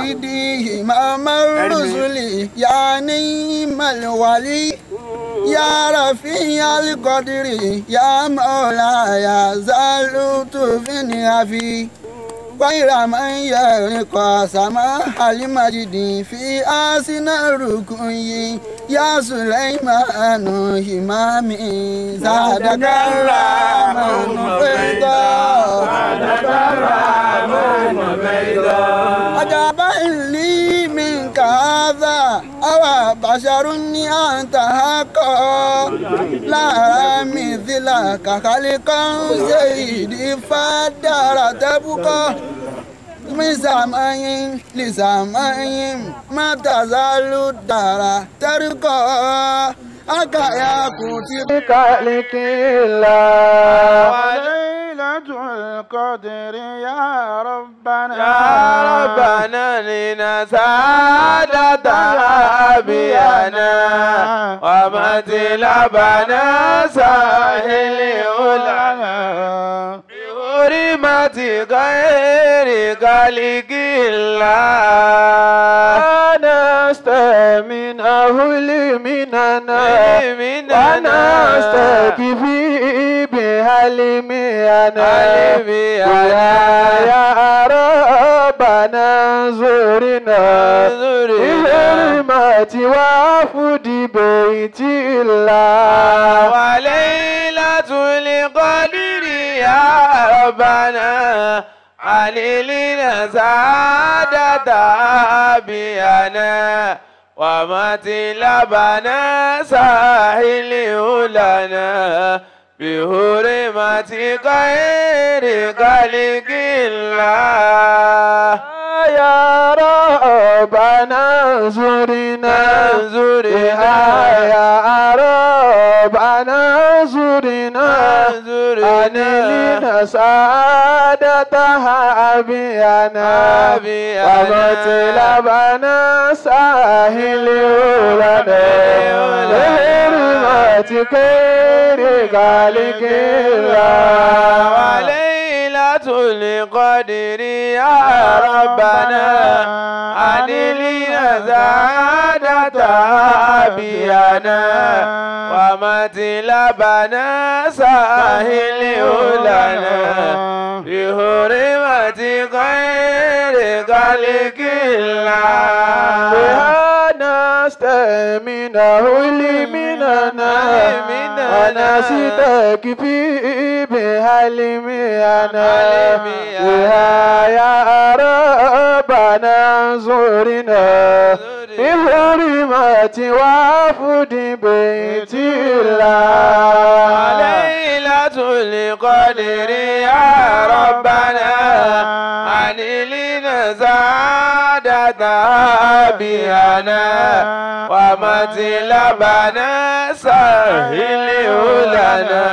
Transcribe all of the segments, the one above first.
سيدي إمام الرسل يا نعم الولي يا رفيع القدر يا مولاي زالت في في غير من يرقى سماح المجد في آسن الركوي يا سليمان همامي زادك الرحمن فيضا زادك الرحمن فيضا عجبا لي منك هذا أو بشر أنت حقا لا أرى مثلك خلقا سيدي فدار تبقى من سماء لسماء ما تزال الدار ترقى أكا كتب خالق الله وليلة القدر يا ربنا يا ربنا لنا سعادة أبيانا ومثلبنا ساحل أولنا بحرمة غير خالق الله نستمن أهل مننا ونستكفي بحلمنا يا ربنا زورنا بحرمة وفد بيت الله وليلة القدر يا ربنا علينا سعادة أبيانا ومثلبنا ساحل لنا بحرمة غير خلق الله يا ربنا زرنا زرنا يا ربنا زرنا أنلنا سعادتها أبيانا ومطلبنا ساهل لنا لحرمة خير خالق الله وليلة القدر يا ربنا أنلنا سعادة أبيانا ومثلبنا ساهل لنا بحرمة غير خلق الله نستمنه لمننا ونستكفي بحلمنا بها يا ربنا زورنا بحرمة وفد بيت الله ليلة القدر يا ربنا أنلنا سعادة أبيانا ومثلبنا سهل لنا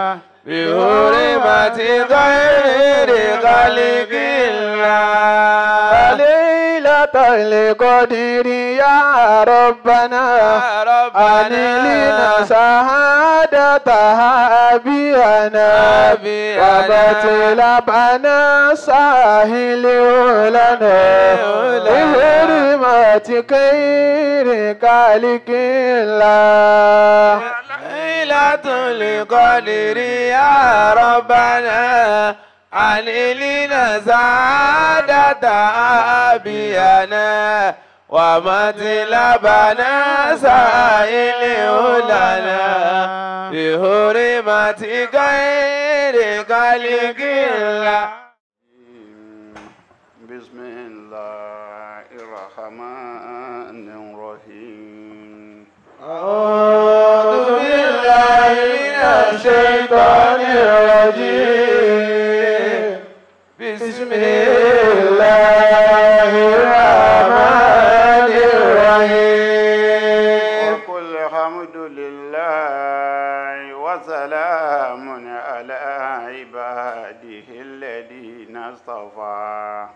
بحرمة غير خلق الله ليلة القدر يا ربنا أنلنا سعادتها بينا وبطلبنا ساهل لنا بحرمة خير خالق الله ليلة القدر يا ربنا علينا سعادة أبينا ومطلبنا سائل لنا بحرمة غير خلق الله بسم الله الرحمن الرحيم أعوذ بالله من الشيطان الرجيم بسم الله الرحمن الرحيم وقل الحمد لله وسلام على عباده الذين اصطفى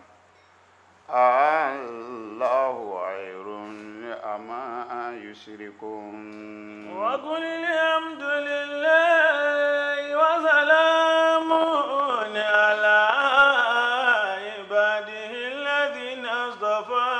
الله خير أما يشركون وقل الحمد لله وسلام على عباده الذين اصطفى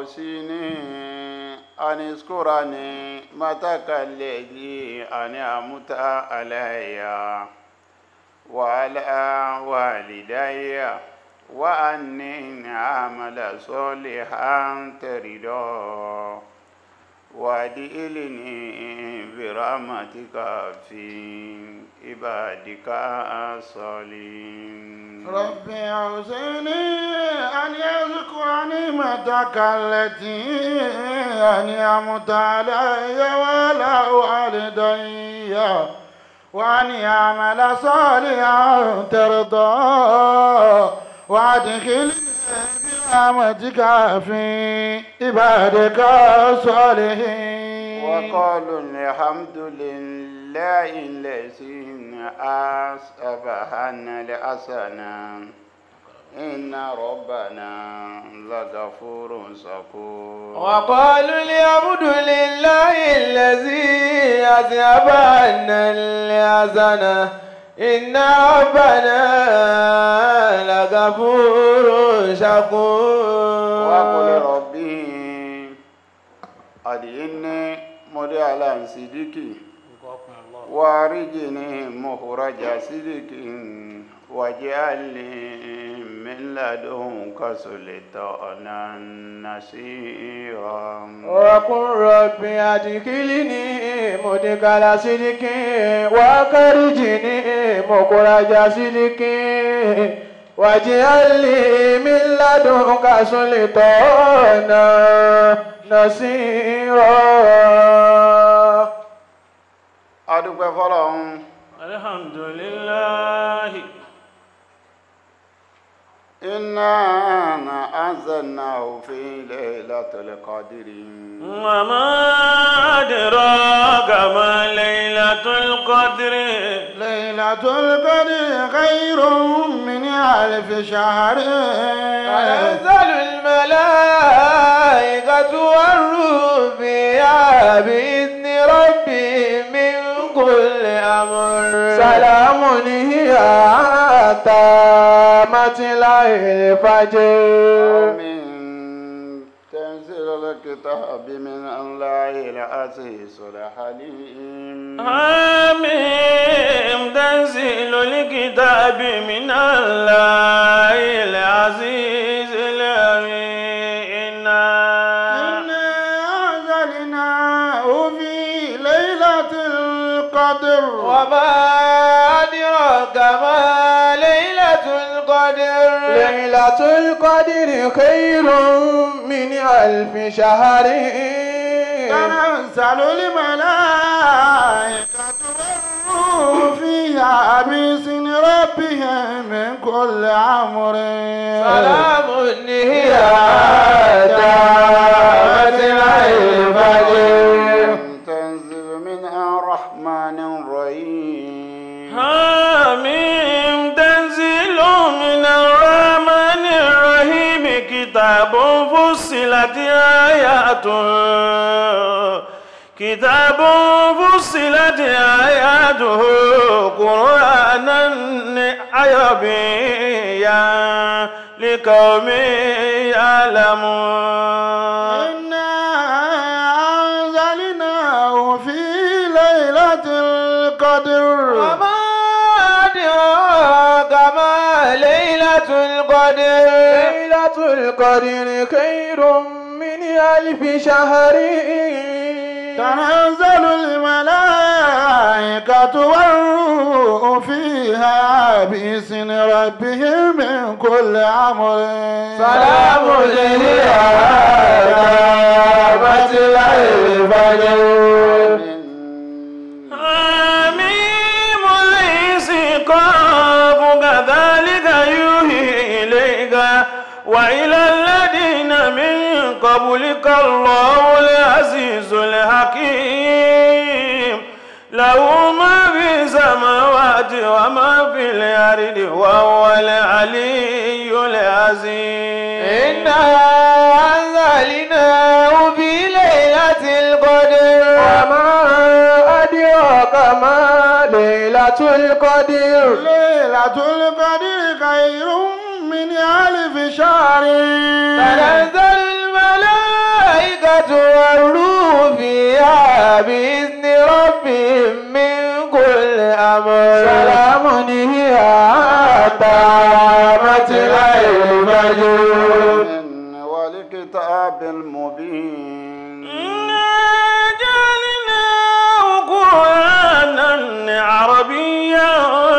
أوصيني أن اذكرني متك الذي أنعمت علي وعلى والدي وأني أعمل صالحا ترضاه وادخلني برحمتك في عبادك الصالحين رب أوزعني أن يذكر نعمتك التي أنعمت علي وعلى والدي وأن يعمل صالحا ترضى وأدخلني برحمتك في عبادك الصالحين وقالوا الحمد لله الذي أصبحنا الحسنة إن ربنا لغفور شكور وقالوا الحمد لله الذي أذهب عنا الحزن إن ربنا لغفور شكور وقل ربي أدعني مدي على صديقي وارجني مخرج صدق واجعل لي من لدنك سلطانا نصيرا وقل رب أدخلني مدخل صدق وأخرجني مخرج صدق واجعل لي من لدنك سلطانا نصيرا adúpẹ́ fọ́lọ́run alhamdulillahi iná anzalnahu fi laylatil qadri وما أدراك ما ليلة القدر ليلة القدر خير من ألف شهر تنزل الملائكة والروح فيها بإذن ربهم من كل أمر سلام هي حتى مطلع الفجر آمين تنزيل الكتاب من الله العزيز الحليم حميم تنزيل الكتاب من الله العزيز العليم إنا إنا أنزلناه في ليلة القدر وما أدراك ما ليلة القدر ليلة القدر خير من ألف شهر تنزل الملائكة والروح فيها بإذن ربهم من كل أمر سلام هي حتى مطلع الفجر تنزيل من الرحمن الرحيم حميم تنزيل من الرحمن الرحيم كتاب فصلت آياته كتاب فصلت آياته قرآنا عربيا لقوم يعلمون إنا أنزلناه في ليلة القدر وما أدراك ما ليلة القدر ليلة القدر خير من ألف شهر تنزل الملائكة والروح فيها بإذن ربهم من كل أمر سلام هي حتى مطلع الفجر حميم ليس قاف كذلك يوحي إليك وإلى الذين من قبلك الله العزيز الحكيم له ما في السماوات وما في الأرض وهو العلي العظيم إنا أنزلناه في ليلة القدر وما أدراك ما ليلة القدر ليلة القدر خير من ألف شهر تنزل الملائكة والروح فيها بإذن ربهم من كل أمر سلام هي حتى مطلع الفجر إن والكتاب المبين إنا جعلناه قرآنا عربيا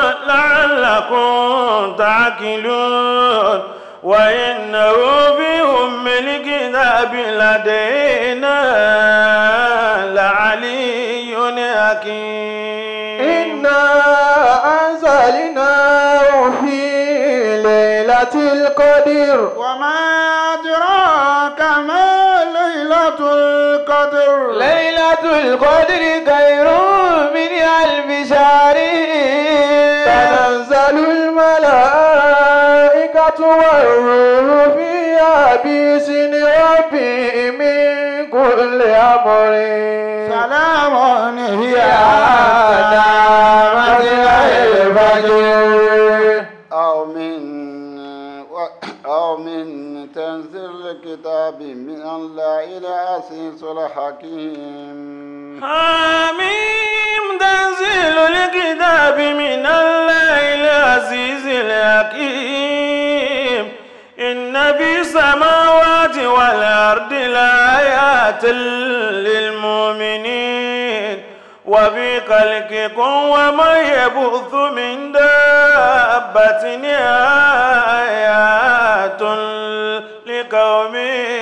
لعلكم تعقلون وإنه في أم الكتاب لدينا لعلي حكيم إنا أنزلناه في ليلة القدر وما أدراك ما ليلة القدر ليلة القدر خير من ألف شهر تنزل الملائكة والروح فيها بإذن ربهم من كل أمر سلام هي حتى مطلع الفجر أو من أو من تنزيل الكتاب من الله إلى عزيز الحكيم حميم تنزيل الكتاب من الله العزيز الحكيم إن في السماوات والأرض لآيات للمؤمنين وفي خلقكم وما يبث من دابة آيات لقوم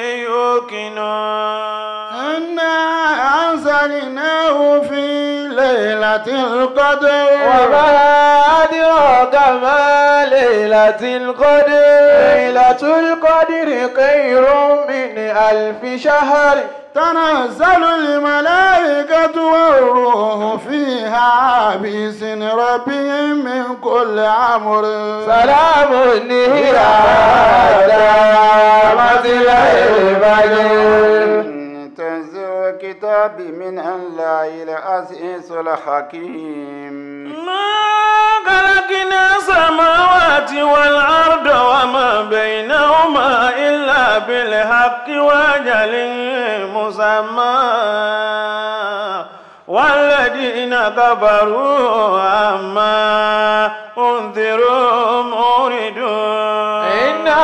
يوقنون إنا أنزلناه في ليلة القدر وما أدراك ما ليلة القدر ليلة القدر خير من ألف شهر تنزل الملائكة والروح فيها بإذن ربهم من كل أمر سلام هي حتى مطلع الفجر إن تنزيل الكتاب من الله إلى عزيز الحكيم ما خلقنا السماوات والأرض وما بينهما إلا بالحق وأجل مسمى والذين كفروا عما أنذروا موردون إنا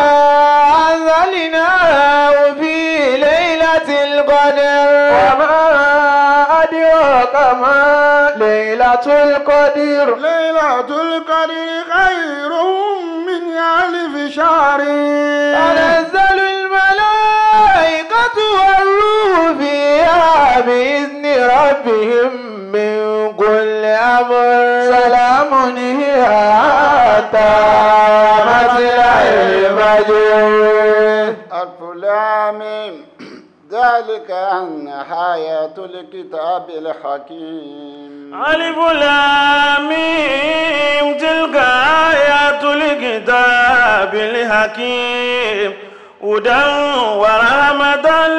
أنزلناه في ليلة القدر وما أدراك ما ليلة القدر ليلة القدر خير من ألف شهر تنزل الملائكة والروح فيها بإذن ربهم من كل أمر سلام هي حتى مطلع الفجر ألف لام ذلك أن آيات الكتاب الحكيم ألف لام ميم تلك آيات الكتاب الحكيم هدى ورحمة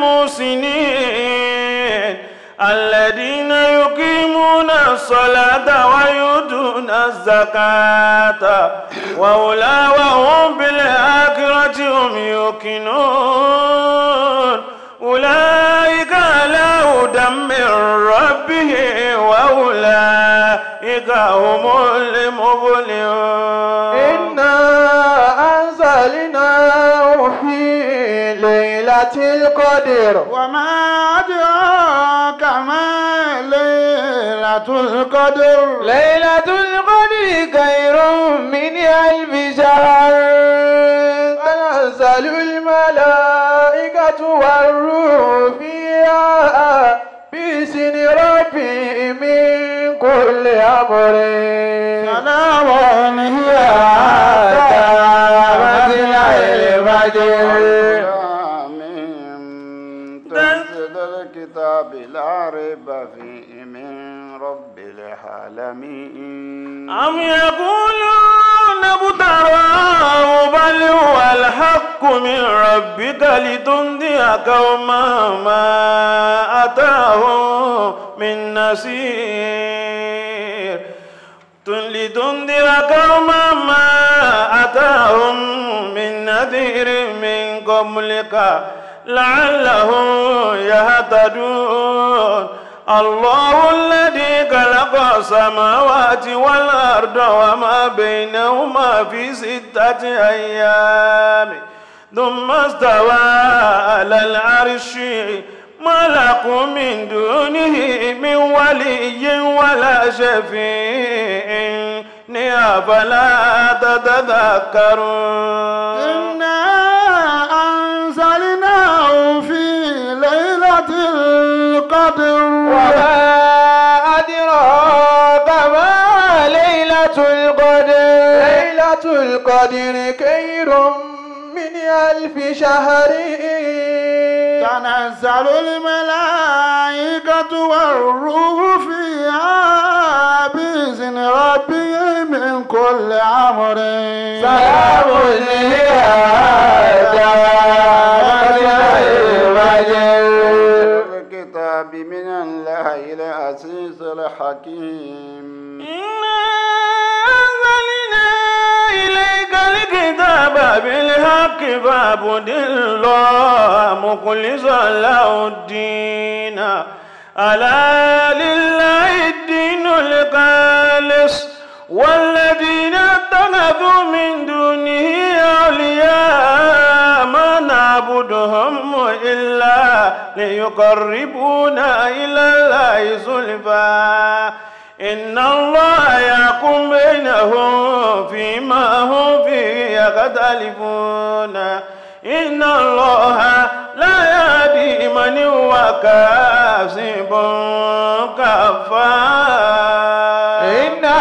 للمحسنين الذين يقيمون الصلاة ويؤتون الزكاة وأولئك وهم بالآخرة هم يوقنون أولئك على هدى من ربهم وأولئك هم المفلحون إنا أنزلناه في ليلة القدر وما أدراك ما ليلة القدر ليلة القدر خير من ألف شهر تنزل الملائكة والروح فيها بإذن ربهم من كل أمر سلام هي حتى مطلع الفجر آمين تنزيل الكتاب لا ريب فيه من رب العالمين أم يقولون ابتراه بل هو الحق من ربك لتنذر قوما ما أتاهم من نصير لتنذر قوما ما أتاهم من نذير من قبلك لعلهم يهتدون الله الذي خلق السماوات والأرض وما بينهما في ستة أيام ثم استوى على العرش ما لكم من دونه من ولي ولا شفيع أفلا تتذكرون إنا أنزلناه في ليلة القدر وما أدراك ما ليلة القدر ليلة القدر خير من ألف شهر تنزل الملائكة والروح فيها بإذن ربهم من كل أمر سلام هي حتى مطلع الفجر الكتاب من الله العزيز الحكيم إنا أنزلنا إليك الكتاب بالحق فاعبد الله مخلصا له الدين ألا لله الدين الخالص والذين اتخذوا من دونه أولياء ما نعبدهم إلا ليقربونا إلى الله زلفى إن الله يحكم بينهم فيما هم فيه يختلفون إن الله لا يهدي من هو كاذب كفار إنا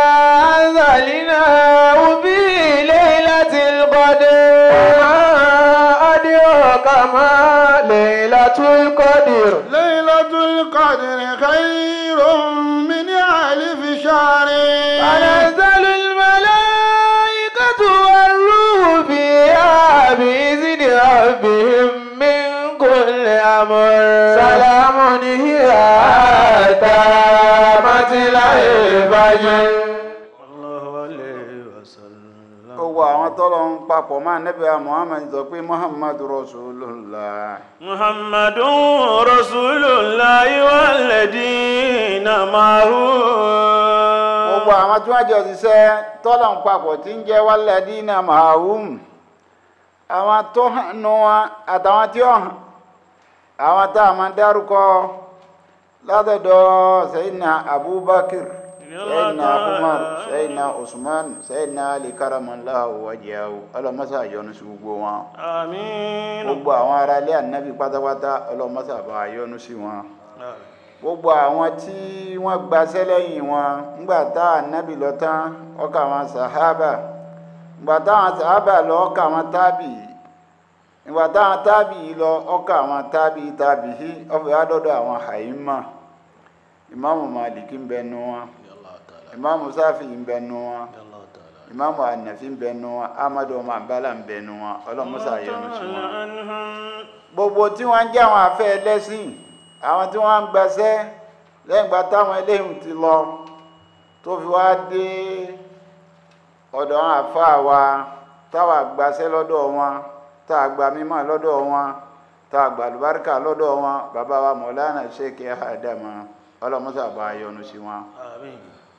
أنزلناه في ليلة القدر وما أدراك ما ليلة القدر ليلة القدر خير من ألف شهر تنزل الملائكة والروح فيها بإذن ربهم من كل أمر سلام هي حتى مطلع الفجر الله عليه وسلم gbogbo àwọn tọ́lọ̀ ń papọ̀ máa nẹ́bí wa muhammed sọ pé muhammadu rasulullah محمد رسول الله والذين معه gbogbo àwọn tí wọ́n jọ ṣiṣẹ́ tọ́lọ̀ ń papọ̀ tí ń jẹ́ walladina mahum àwọn tó hàn nù wọn àtàwọn tí ó hàn àwọn tá a máa dárúkọ látọ̀dọ̀ sayidina abubakar sayidina umar sayidina usman sayidina ali karamallahu wajiyahu ọlọmọsá yọ́nú sí gbogbo wọn آمين gbogbo àwọn ará ilé ànábì pátápátá ọlọmọsá bá yọ́nú sí wọn gbogbo àwọn tí wọ́n gbaṣẹ́ lẹ́yìn wọn ńgbà tá ànábì lọ tán ọkà àwọn sàhábà ńgbà táwọn sàhábà lọ ọkà àwọn tábì ńgbà táwọn tábì lọ ọkà àwọn tábì tábì hí ọfẹ adọdọ àwọn àyímà ìmáàmù màlìkí ń bẹnu wọn ìmáàmù sáfì ń bẹnu wọn ìmáàmù ànàfi ń bẹnu wọn amadu ọmọ àbálà ń bẹnu wọn ọlọmọsà yọ́nú sí wọn gbogbo tí wọ́n ń jẹ́ àwọn afẹ́ ẹlẹ́sìn àwọn tí wọ́n ń gbaṣẹ́ lẹ́yìn ìgbà táwọn eléyìí ti lọ tó fi wá dé ọ̀dọ̀ àwọn àfáà wa táwa gbaṣẹ́ lọ́dọ̀ wọn tá a gba mímọ́ lọ́dọ̀ wọn tá a gba àlùbáríkà lọ́dọ̀ wọn bàbá wa mọ̀lánà ṣèkè àdàmà ọlọ́mọṣà bá yọ́nú sí wọn آمين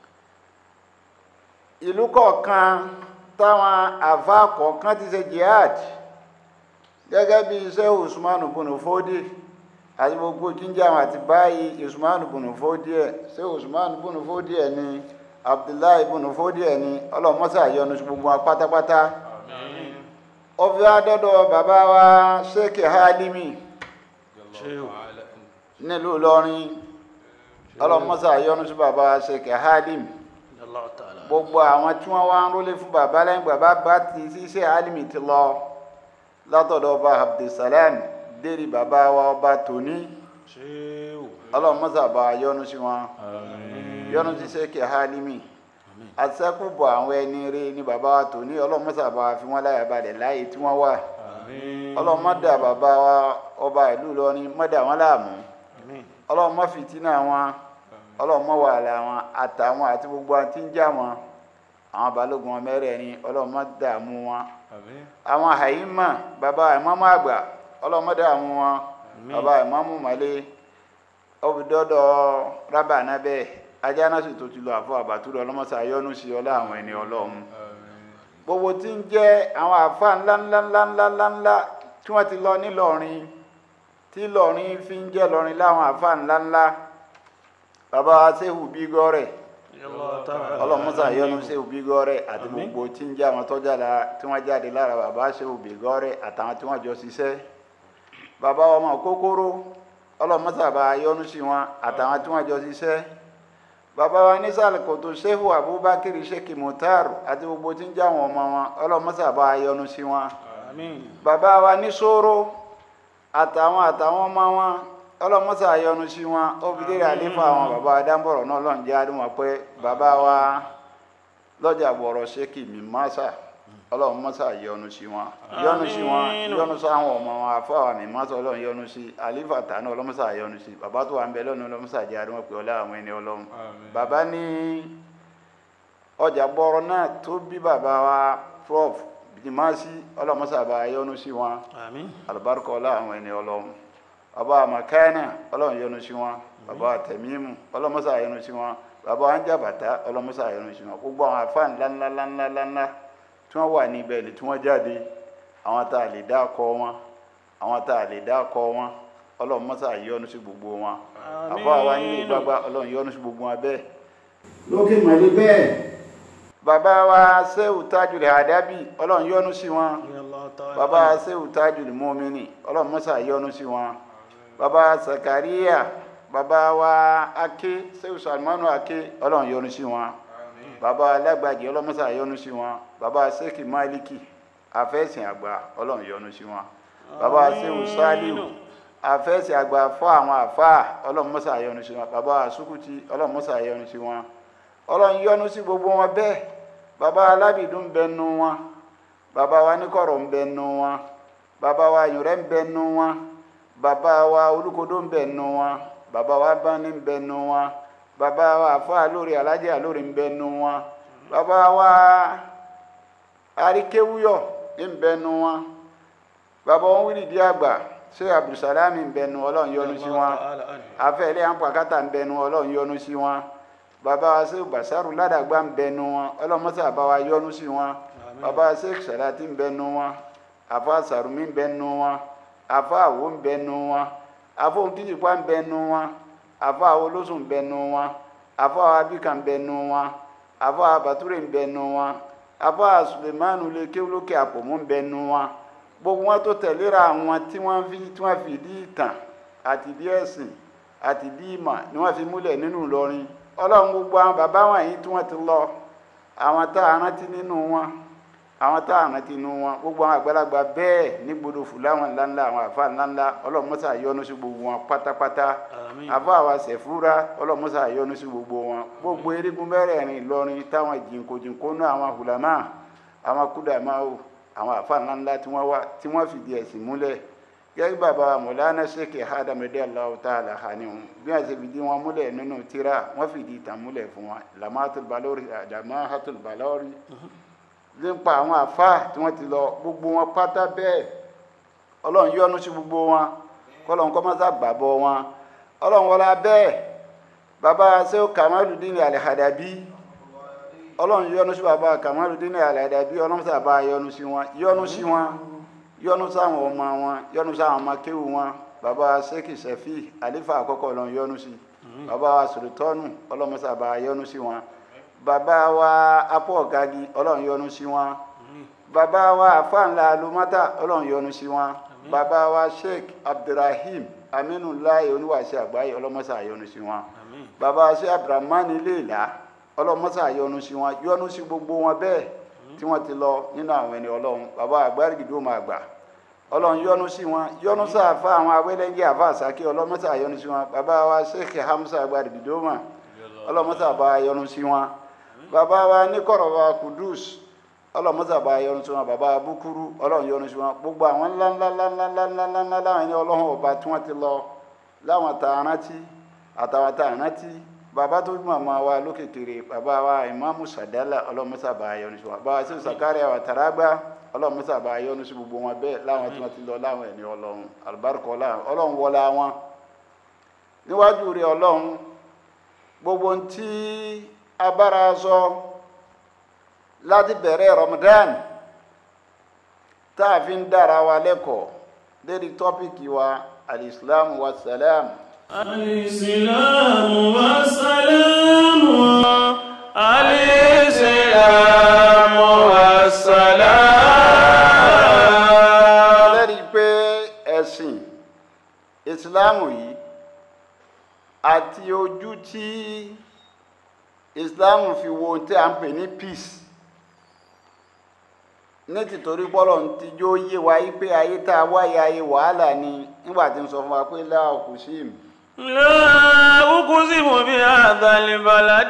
ìlú kọ̀ọ̀kan táwọn àfa kọ̀ọ̀kan ti ṣe jihad gẹ́gẹ́ bí iṣẹ́ usman bunu fodi àti gbogbo jíjẹ́ àwọn àti báyìí usman bunu fodi ẹ̀ ṣé usman bunu fodi ẹ̀ ni abdullahi bunu fodi ẹ̀ ni ọlọ́mọ́sá yọ́nú sí gbogbo wa pátápátá ó fi wá dọ́dọ̀ bàbá wa sheikh halimi nílùú ìlọrin ọlọ́mọ́sá yọ́nú sí bàbá wa sheikh halimi الله تعالى gbogbo àwọn tí wọ́n wá ń rólé fún bàbá lẹ́yìn bàbá bá ti ṣiṣẹ́ alimi ti lọ látọ̀dọ̀ ọba abdulsalam dérí bàbá wa ọba tòní ọlọ́mọ́sàbà yọ́nú sí wọn yọ́nú sí sẹ́kì alimi àṣẹ́kùbọ̀ àwọn ẹni rí ní bàbá wa tòní ọlọ́mọ́sàbà fi wọ́n láyà balẹ̀ láàyè tí wọ́n wà ọlọ́mọdà bàbá wa ọba ìlú Ìlọrin mọ́dà wọn láàmú ọlọ́mọ fìtínà wọn ọlọ́mọ wàhálà wọn àtàwọn àti gbogbo àti ń jà wọn àwọn balógun wọn mẹ́rẹ̀ẹ̀rin ọlọ́mọ dààmú wọn àwọn àyímọ̀ bàbá ìmọ̀mọ́ àgbà ọlọ́mọdé àwọn wọn bàbá ìmáàmù mọ́lẹ́ ọbìdọ́dọ̀ rábà nábẹ́ ajá náà sì tó ti lọ àfọ àbàtúrò ọlọ́mọsà yọ́nú sí ọlá àwọn ẹni ọlọ́run gbogbo tí ń jẹ́ àwọn àfa ńláńláńláńláńlá tí wọ́n ti lọ nílọrin tí lọrin fi ń jẹ́ lọrin láwọn àfa ńláńlá bàbá wa Ṣéhù Bígọ́rẹ̀ ọlọ́mọsà yọ́nú Ṣéhù Bígọ́rẹ̀ àti gbogbo tí ń jẹ́ àwọn tọ́jà la tí wọ́n jáde lára bàbá Ṣéhù Bígọ́rẹ̀ àtàwọn tí wọ́n jọ ṣiṣẹ́ bàbá ọmọ kókóró ọlọ́mọsà bá yọ́nú sí wọn àtàwọn tí wọ́n jọ ṣiṣẹ́ bàbá wa ní sàlùkòtò Ṣéhù Abubakar Sheikh Mutar àti gbogbo tí ń jẹ́ àwọn ọmọ wọn ọlọ́mọsà bá yọ́nú sí wọn bàbá wa ní sóró àtàwọn àtàwọn ọmọ wọn ọlọmọsà yọ́nú sí wọn ó fi dé àlefa àwọn bàbá adámbọrọ náà lọ́n jẹ́ àdúmọ̀ pé bàbá wa lọ́jà bọ̀rọ̀ ṣékì mi mọ́sà ọlọmọsà yọ́nú sí wọn yọ́nú sí wọn yọ́nú sí àwọn ọmọ wọn afáwà mi mọ́sà ọlọ́run yọ́nú sí àlefa tànú ọlọmọsà yọ́nú sí bàbá tó wà ń bẹ lọ́nu ọlọmọsà jẹ́ àdúmọ̀ pé ọlá àwọn ẹni ọlọ́run bàbá ní ọjà bọ̀rọ̀ náà tó bí bàbá wa prof jimasi ọlọmọsà bá yọ́nú sí wọn alibarika ọlá àwọn ẹni ọlọ́run bàbá àmàkáyánà ọlọ́run yọ́nú sí wọn bàbá àtẹmímù ọlọmọsà yọ́nú sí wọn bàbá àǹjàbàtà ọlọmọsà yọ́nú sí wọn gbogbo àwọn afá ńláńláńláńlá tí wọn wà níbẹ̀ ni tí wọn jáde àwọn tá a lè dá kọ wọn àwọn tá a lè dá kọ wọn ọlọmọsà yọ́nú sí gbogbo wọn àbá wa nílé gbàgbà ọlọ́run yọ́nú sí gbogbo wọn bẹ́ẹ̀. lókè màlẹ bẹ́ẹ̀ bàbá wa sẹ́wù tájùlẹ̀ àdábì ọlọ́run yọ́nú sí wọn bàbá wa sẹ́wù tájùlẹ̀ mọ́mìnì ọlọ́run mọ́sà yọ́nú sí wọn bàbá wa sàkàríyà bàbá wa ake sẹ́wù sàlmánù ake ọlọ́run yọ́nú sí wọn bàbá wa lágbàjì ọlọ́run mọ́sà yọ́nú sí wọn bàbá wa sẹ́kì máìlìkì àfẹ́sìn àgbà ọlọ́run yọ́nú sí wọn bàbá wa sẹ́wù sálíù àfẹ́sìn àgbà fọ́ àwọn àfáà ọlọ́run mọ́sà yọ́nú sí wọn bàbá wa sukuti ọlọ́run mọ́sà yọ́nú sí wọn ọlọ́run yọ́nú sí gbogbo wọn bẹ́ẹ̀ bàbá alábìdún ń bẹ nu wọn bàbá wa níkọ̀rọ̀ ń bẹ nu wọn bàbá wa yùrẹ́ ń bẹ nu wọn bàbá wa olùkodó ń bẹ nu wọn bàbá wa bání ń bẹ nu wọn bàbá wa àfa lórí alájẹ lórí ń bẹ nu wọn bàbá wa aríkéwúyọ ń bẹ nu wọn bàbá wọn wíìlì dí àgbà ṣé abdulsalami ń bẹ nu ọlọ́run yọ́nú sí wọn afẹ́lẹ́ àpàkátà ń bẹ nu ọlọ́run yọ́nú sí wọn bàbá wa ṣe basaru ládàgbà ń bẹnu wọn ọlọmọsà bá wa yọ́nú sí wọn bàbá wa ṣe sàlátì ń bẹnu wọn àfa sàrùmí ń bẹnu wọn àfa àwo ń bẹnu wọn àfa òtítìpá ń bẹnu wọn àfa àwo lóṣù ń bẹnu wọn àfa àwo abíkà ń bẹnu wọn àfa àwo bàtúrè ń bẹnu wọn àfa àwo sulemanu lè kéwlókè àpòmù ń bẹnu wọn gbogbo wọn tó tẹ̀léra àwọn tí wọ́n fi tí wọ́n fi dí ìtàn àti dí ẹ̀sìn àti dí ìmọ̀ ni wọ́n fi múlẹ̀ nínú Ìlọrin ọlọ́run gbogbo àwọn bàbá wọ̀nyí tí wọ́n ti lọ àwọn tá a rántí nínú wọn àwọn tá a rántí nínú wọn gbogbo àwọn àgbàlagbà bẹ́ẹ̀ ní gbọdọ̀ fúláwọn ńláńlá àwọn àfa ńláńlá ọlọ́run mọ́sá yọ́nú sí gbogbo wọn pátápátá àfa àwa sẹ̀fúra ọlọ́run mọ́sá yọ́nú sí gbogbo wọn gbogbo erigun mẹ́rẹ̀ẹ̀rin Ìlọrin táwọn jìnkojìnko náà àwọn hùlámà àwọn kúdàmáwò àwọn àfa ńláńlá tí wọ́n wá tí wọ́n fìdí ẹ̀sìn múlẹ̀ gẹ́gẹ́ bàbá mọ̀lánà ṣèkè ádámẹ́dẹ́ aláwọ̀ tá a là hà ní wọn bí wọ́n ṣe fìdí wọn múlẹ̀ nínú tíra wọ́n fìdí ìtàn múlẹ̀ fún wọn lamatul balori adamahatul balori nípa àwọn àfa tí wọ́n ti lọ gbogbo wọn pátá bẹ́ẹ̀ ọlọ́run yọ́nú sí gbogbo wọn kọ́lọ́run kọ́ máa gbàbọ̀ wọn ọlọ́run wọlá bẹ́ẹ̀ bàbá sẹ́wọ́ kamaludin alihadabi ọlọ́run yọ́nú sí bàbá kamaludin alihadabi ọlọ́run sábà yọ́nú sí wọn yọ́nú sí wọn yọ́nú sáwọn ọmọ wọn yọ́nú sáwọn ọmọ kéwù wọn bàbá sẹ́kì sẹ́fì àlífà àkọ́kọ́ ọlọ́run yọ́nú sí bàbá wa sòrìtọ́nù ọlọ́run sábà yọ́nú sí wọn bàbá wa apọ̀ gagi ọlọ́run yọ́nú sí wọn bàbá wa afáǹlà alumata ọlọ́run yọ́nú sí wọn bàbá wa sheikh abdulrahim aminulayi oníwàṣẹ àgbáyé ọlọ́mọṣà yọ́nú sí wọn bàbá wa sheikh abdulrahman iléèlá ọlọ́mọṣà yọ́nú sí wọn yọ́nú sí gbogbo wọn bẹ́ẹ̀ tí wọ́n ti lọ nínú àwọn ẹni ọlọ́run bàbá àgbárígidó máa gbà ọlọ́run yọ́nú sí wọn yọ́nú sáfà àwọn awẹ́lẹ́ngẹ́ àfa àsákè ọlọ́mọṣà yọ́nú sí wọn bàbá wa sheikh hamza àgbárígidó mà ọlọ́mọṣà bá yọ́nú sí wọn bàbá wa níkọ̀rọ̀ wa kudus ọlọ́mọṣà bá yọ́nú sí wọn bàbá búkúrú ọlọ́run yọ́nú sí wọn gbogbo àwọn ńláńláńláńláńláńlá láwọn ẹni ọlọ́run ọba tí wọ́n ti lọ láwọn tá a rántí àtàwọn tá a rántí bàbá tó bí màmá wa lókè kéré bàbá wa ìmáàmù sàdálà ọlọ́mọṣà bá yọ́nú sí wọn bàbá sí sàkárì àwọn tàràgbà ọlọ́run mẹ́sà bá yọ́nú sí gbogbo wọn bẹ́ẹ̀ láwọn tí wọ́n ti lọ láwọn ẹni ọlọ́run àlùbáríkọ ọlọ́run ọlọ́run wọlé wọn níwájú rẹ̀ ọlọ́run gbogbo ohun tí abára sọ láti bẹ̀rẹ̀ Ramadan tá a fi ń dára wa lẹ́kọ̀ọ́ lérí tọ́pìkì wa alìsílámù wa sàlám الإسلام والسلام الإسلام والسلام lẹ́rí pé ẹ̀sìn ìsìláàmù yìí àti ojú tí ìsìláàmù fi wo ohun tí a ń pè ní peace ní tìtorí pọ́lọ̀ ń tijó yé wa yí pé ayé tá a wáyé ayé wàhálà ni nígbà tí ń sọ fún wa pé láàkú sí mi لا أقسم بهذا البلد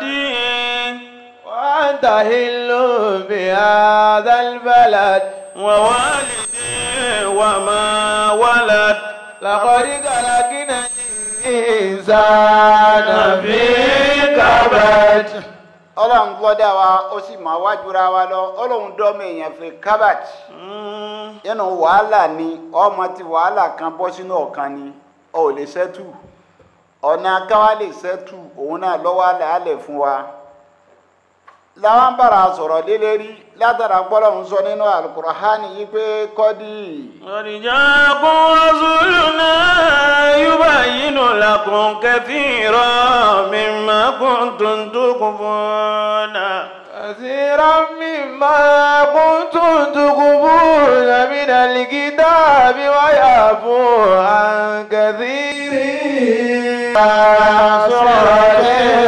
وأنت حل بهذا البلد ووالد وما ولد لقد خلقنا الإنسان في كبد ọlọ́run gbọ́dá wa ó sì máa wájúra wa lọ ọlọ́run dọ́mọ èèyàn fi kábàtì Mm. nínú wàhálà ni ọmọ tí wàhálà kan bọ́ sínú ọ̀kan ni ọ ò lè ṣẹ́tù ọ̀nà káwá lè ṣẹ́tù òun náà lọ́wọ́ àlẹ́ fún wa làwọn bára sọ̀rọ̀ lélẹ́rí látara gbọ́dọ̀ ń sọ nínú alukurahani yìí pé kọ́dí قد جاءكم رسولنا يبين لكم كثيرا مما كنتم تخفون كثيرا مما كنتم تخفون من الكتاب ويعفو عن كثير صراط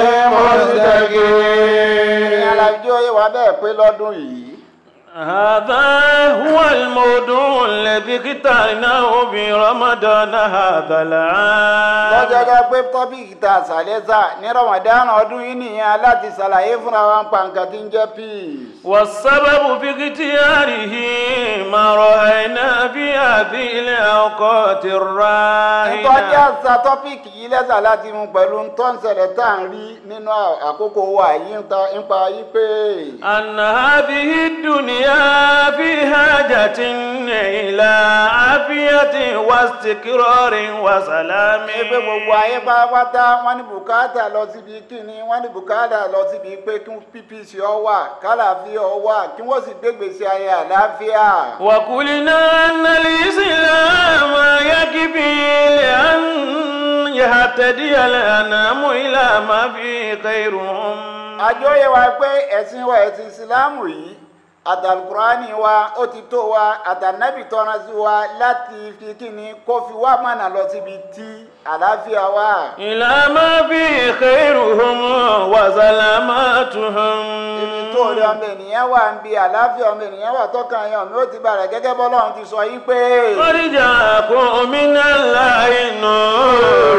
مستقيم alájọ yìí wà bẹ́ẹ̀ pé lọ́dún yìí هذا هو الموضوع الذي اخترناه في رمضان هذا العام lọ́jọ́jọ́ pé tọ́pìkì ta sàlẹ́sà ní ramadan ọdún yìí nìyẹn láti ṣàlàyé fúnra wa ń pa nǹkan tí ń jẹ́ peace. والسبب في اختياره ما رأينا في هذه الأوقات ìtọ́jú الراهنة àṣà tọ́pìkì yìí lẹ́sà láti mú pẹ̀lú ntọ́nsẹ̀lẹ̀ tá à ń rí nínú àkókò wa yìí ń ta- ń pa yí pé أن هذه الدنيا في حاجة إلى عافية واستقرار وسلام pé gbogbo ayé pátápátá wọ́n ní bùkátà lọ síbi kíni wọ́n ní bùkátà lọ síbi pé kí ppc ọ wà kálàáfíà ọ wà kí wọ́n sì gbégbèsè ayé àlàáfíà. وقلنا أن الإسلام يكفي لأن يهتدي الأنام إلى ما فيه خيرهم àjọyẹ̀ wa pé ẹ̀sìn wa ẹ̀sìn ìsìláàmù yìí àtàlùkùránì wa ó ti tó wa àtànábì tọ́ra sí wa láti fi kíni kó fi wá mọ̀nà lọ síbi tí àlàáfíà wà. إلى ما فيه خيرهم وسلامتهم ibi tó rí ọmọ ènìyàn wà ń bi àlàáfíà ọmọ ènìyàn wà tọ́kàn yẹn ọmọ ó ti bàrẹ̀ gẹ́gẹ́ bọ́lọ́run ti sọ yí pé. قد جاءكم من الله نور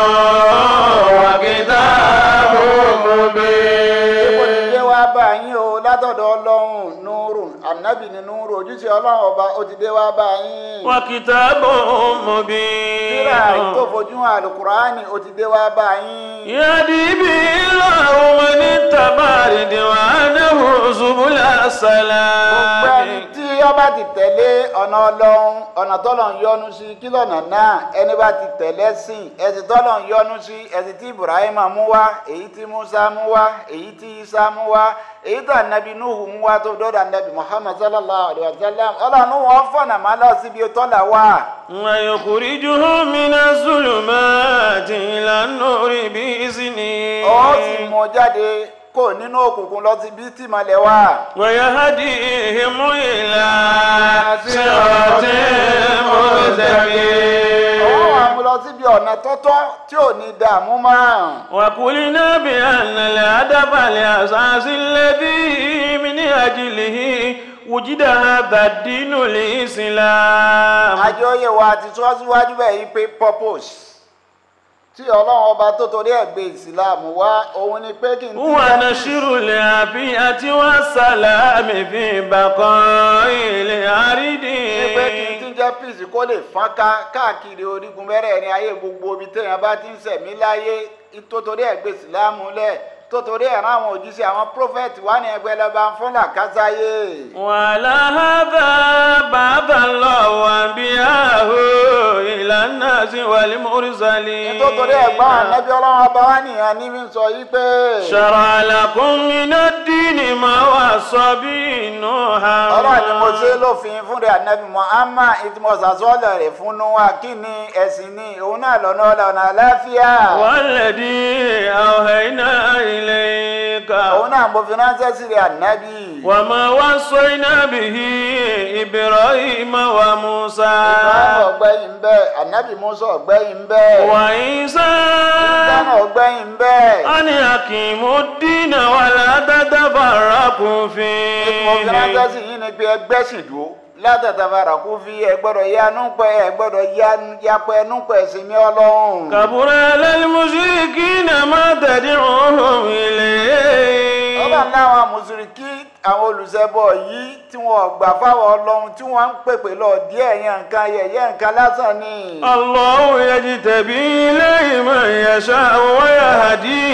وكتاب Ipò مبين ti dé wá bá yín o látọ̀dọ̀ ọlọ́run núrù ànábì ní núrù ojúṣe ọlọ́run ọba ó ti dé wá bá yín. وكتاب Tíra tó مبين fojú hàn àlùkùránì ó ti dé wá bá yín. يهدي به الله من اتبع رضوانه سبل Gbogbo ẹni السلام tí ọba ti tẹ̀lé ọ̀nà ọlọ́run ọ̀nà tọ́lọ́run yọ́nú sí kí lọ́nà náà ẹni bá ti tẹ̀lé sìn ẹ̀sìn tọ́lọ́run yọ́nú sí ẹ̀sìn tí Ibrahim mú wá èyí tí Musa mú wá èyí tí Isa mú wá èyí tí anabi Nuhu mú wá tó dọ́dọ̀ anabi Muhammad sallallahu alayhi wa sallam ọlọ́run wọn fọ̀nà máa lọ síbi tọ́lá wà. ويخرجهم من الظلمات إلى النور بإذنه ó sì mú jáde kó nínú òkùnkùn lọ síbi tí ìmọ̀lẹ̀ wà. ويهديهم إلى صراط مستقيم ọwọ́ wa mú lọ síbi ọ̀nà tọ́tọ́ tí ò ní dààmú mọ́. وقلنا بأن الهدف الأساسي الذي من أجله وجد هذا الدين الإسلام àjọyẹ̀ wa ti sọ síwájú bẹ́ẹ̀ yí pé purpose tí ọlọ́run ọba tó torí ẹ̀ gbé ìsìláàmù wá òun ni pé kí n tí هو نشر العافية والسلام في بقاء الأرض ní pé kí n tí jẹ́ peace kó lè fọ́nká káàkiri orígun mẹ́rẹ̀ẹ̀rin ayé gbogbo ibi téèyàn bá ti ń sẹ̀mí láyé tó torí ẹ̀ gbé ìsìláàmù lẹ̀ tó torí ẹ̀ rán àwọn òjíṣẹ́ àwọn prophet wà ní ẹgbẹ́ lọ́ba fún làkásáyé. وعلى هذا بعث الله أنبياءه إلى الناس والمرسلين tó torí ẹ̀ gbọ́n ànábì ọlọ́run ọba wa nìyẹn ní fi ń sọ yí pé. شرع لكم من الدين ما وصى به نوحا ọlọ́run ni mo ṣe lófin fún rẹ̀ ànábì Muhammad ìtìmọ̀sàsọ́ọ̀lẹ̀ rẹ̀ fún Nuwa kí ni ẹ̀sìn ni òun náà lọ́nà ọ̀nà àláfíà. والذي أوحينا إليك òun náà mo fi ránṣẹ́ sí rẹ̀ ànábì. وما وصينا به إبراهيم وموسى Ibrahim ọ̀gbẹ́yìn bẹ́ẹ̀ ànábì Musa ọ̀gbẹ́yìn bẹ́ẹ̀. وعيسى Ìdáná ọ̀gbẹ́yìn bẹ́ẹ̀. أن أقيموا الدين ولا تتفرقوا mo fi ránṣẹ́ فيه sí yín ni pé ẹgbẹ́ sì dúró látàtà fara kú fi ẹ gbọ́dọ̀ yanu pẹ́ ẹ gbọ́dọ̀ yapẹ́ ẹnu pẹ́ sí mi ọlọ́run. كبر على المشركين ما تدعوهم إليه ọba láwọn mùsùlùmí àwọn olùṣẹbọ yìí tí wọn gbà fáwọn ọlọ́run tí wọ́n ń pèpè lọ díẹ̀ yẹn nǹkan yẹ̀yẹ́ nǹkan lásán ni. الله يجتبي إليه من يشاء ويهدي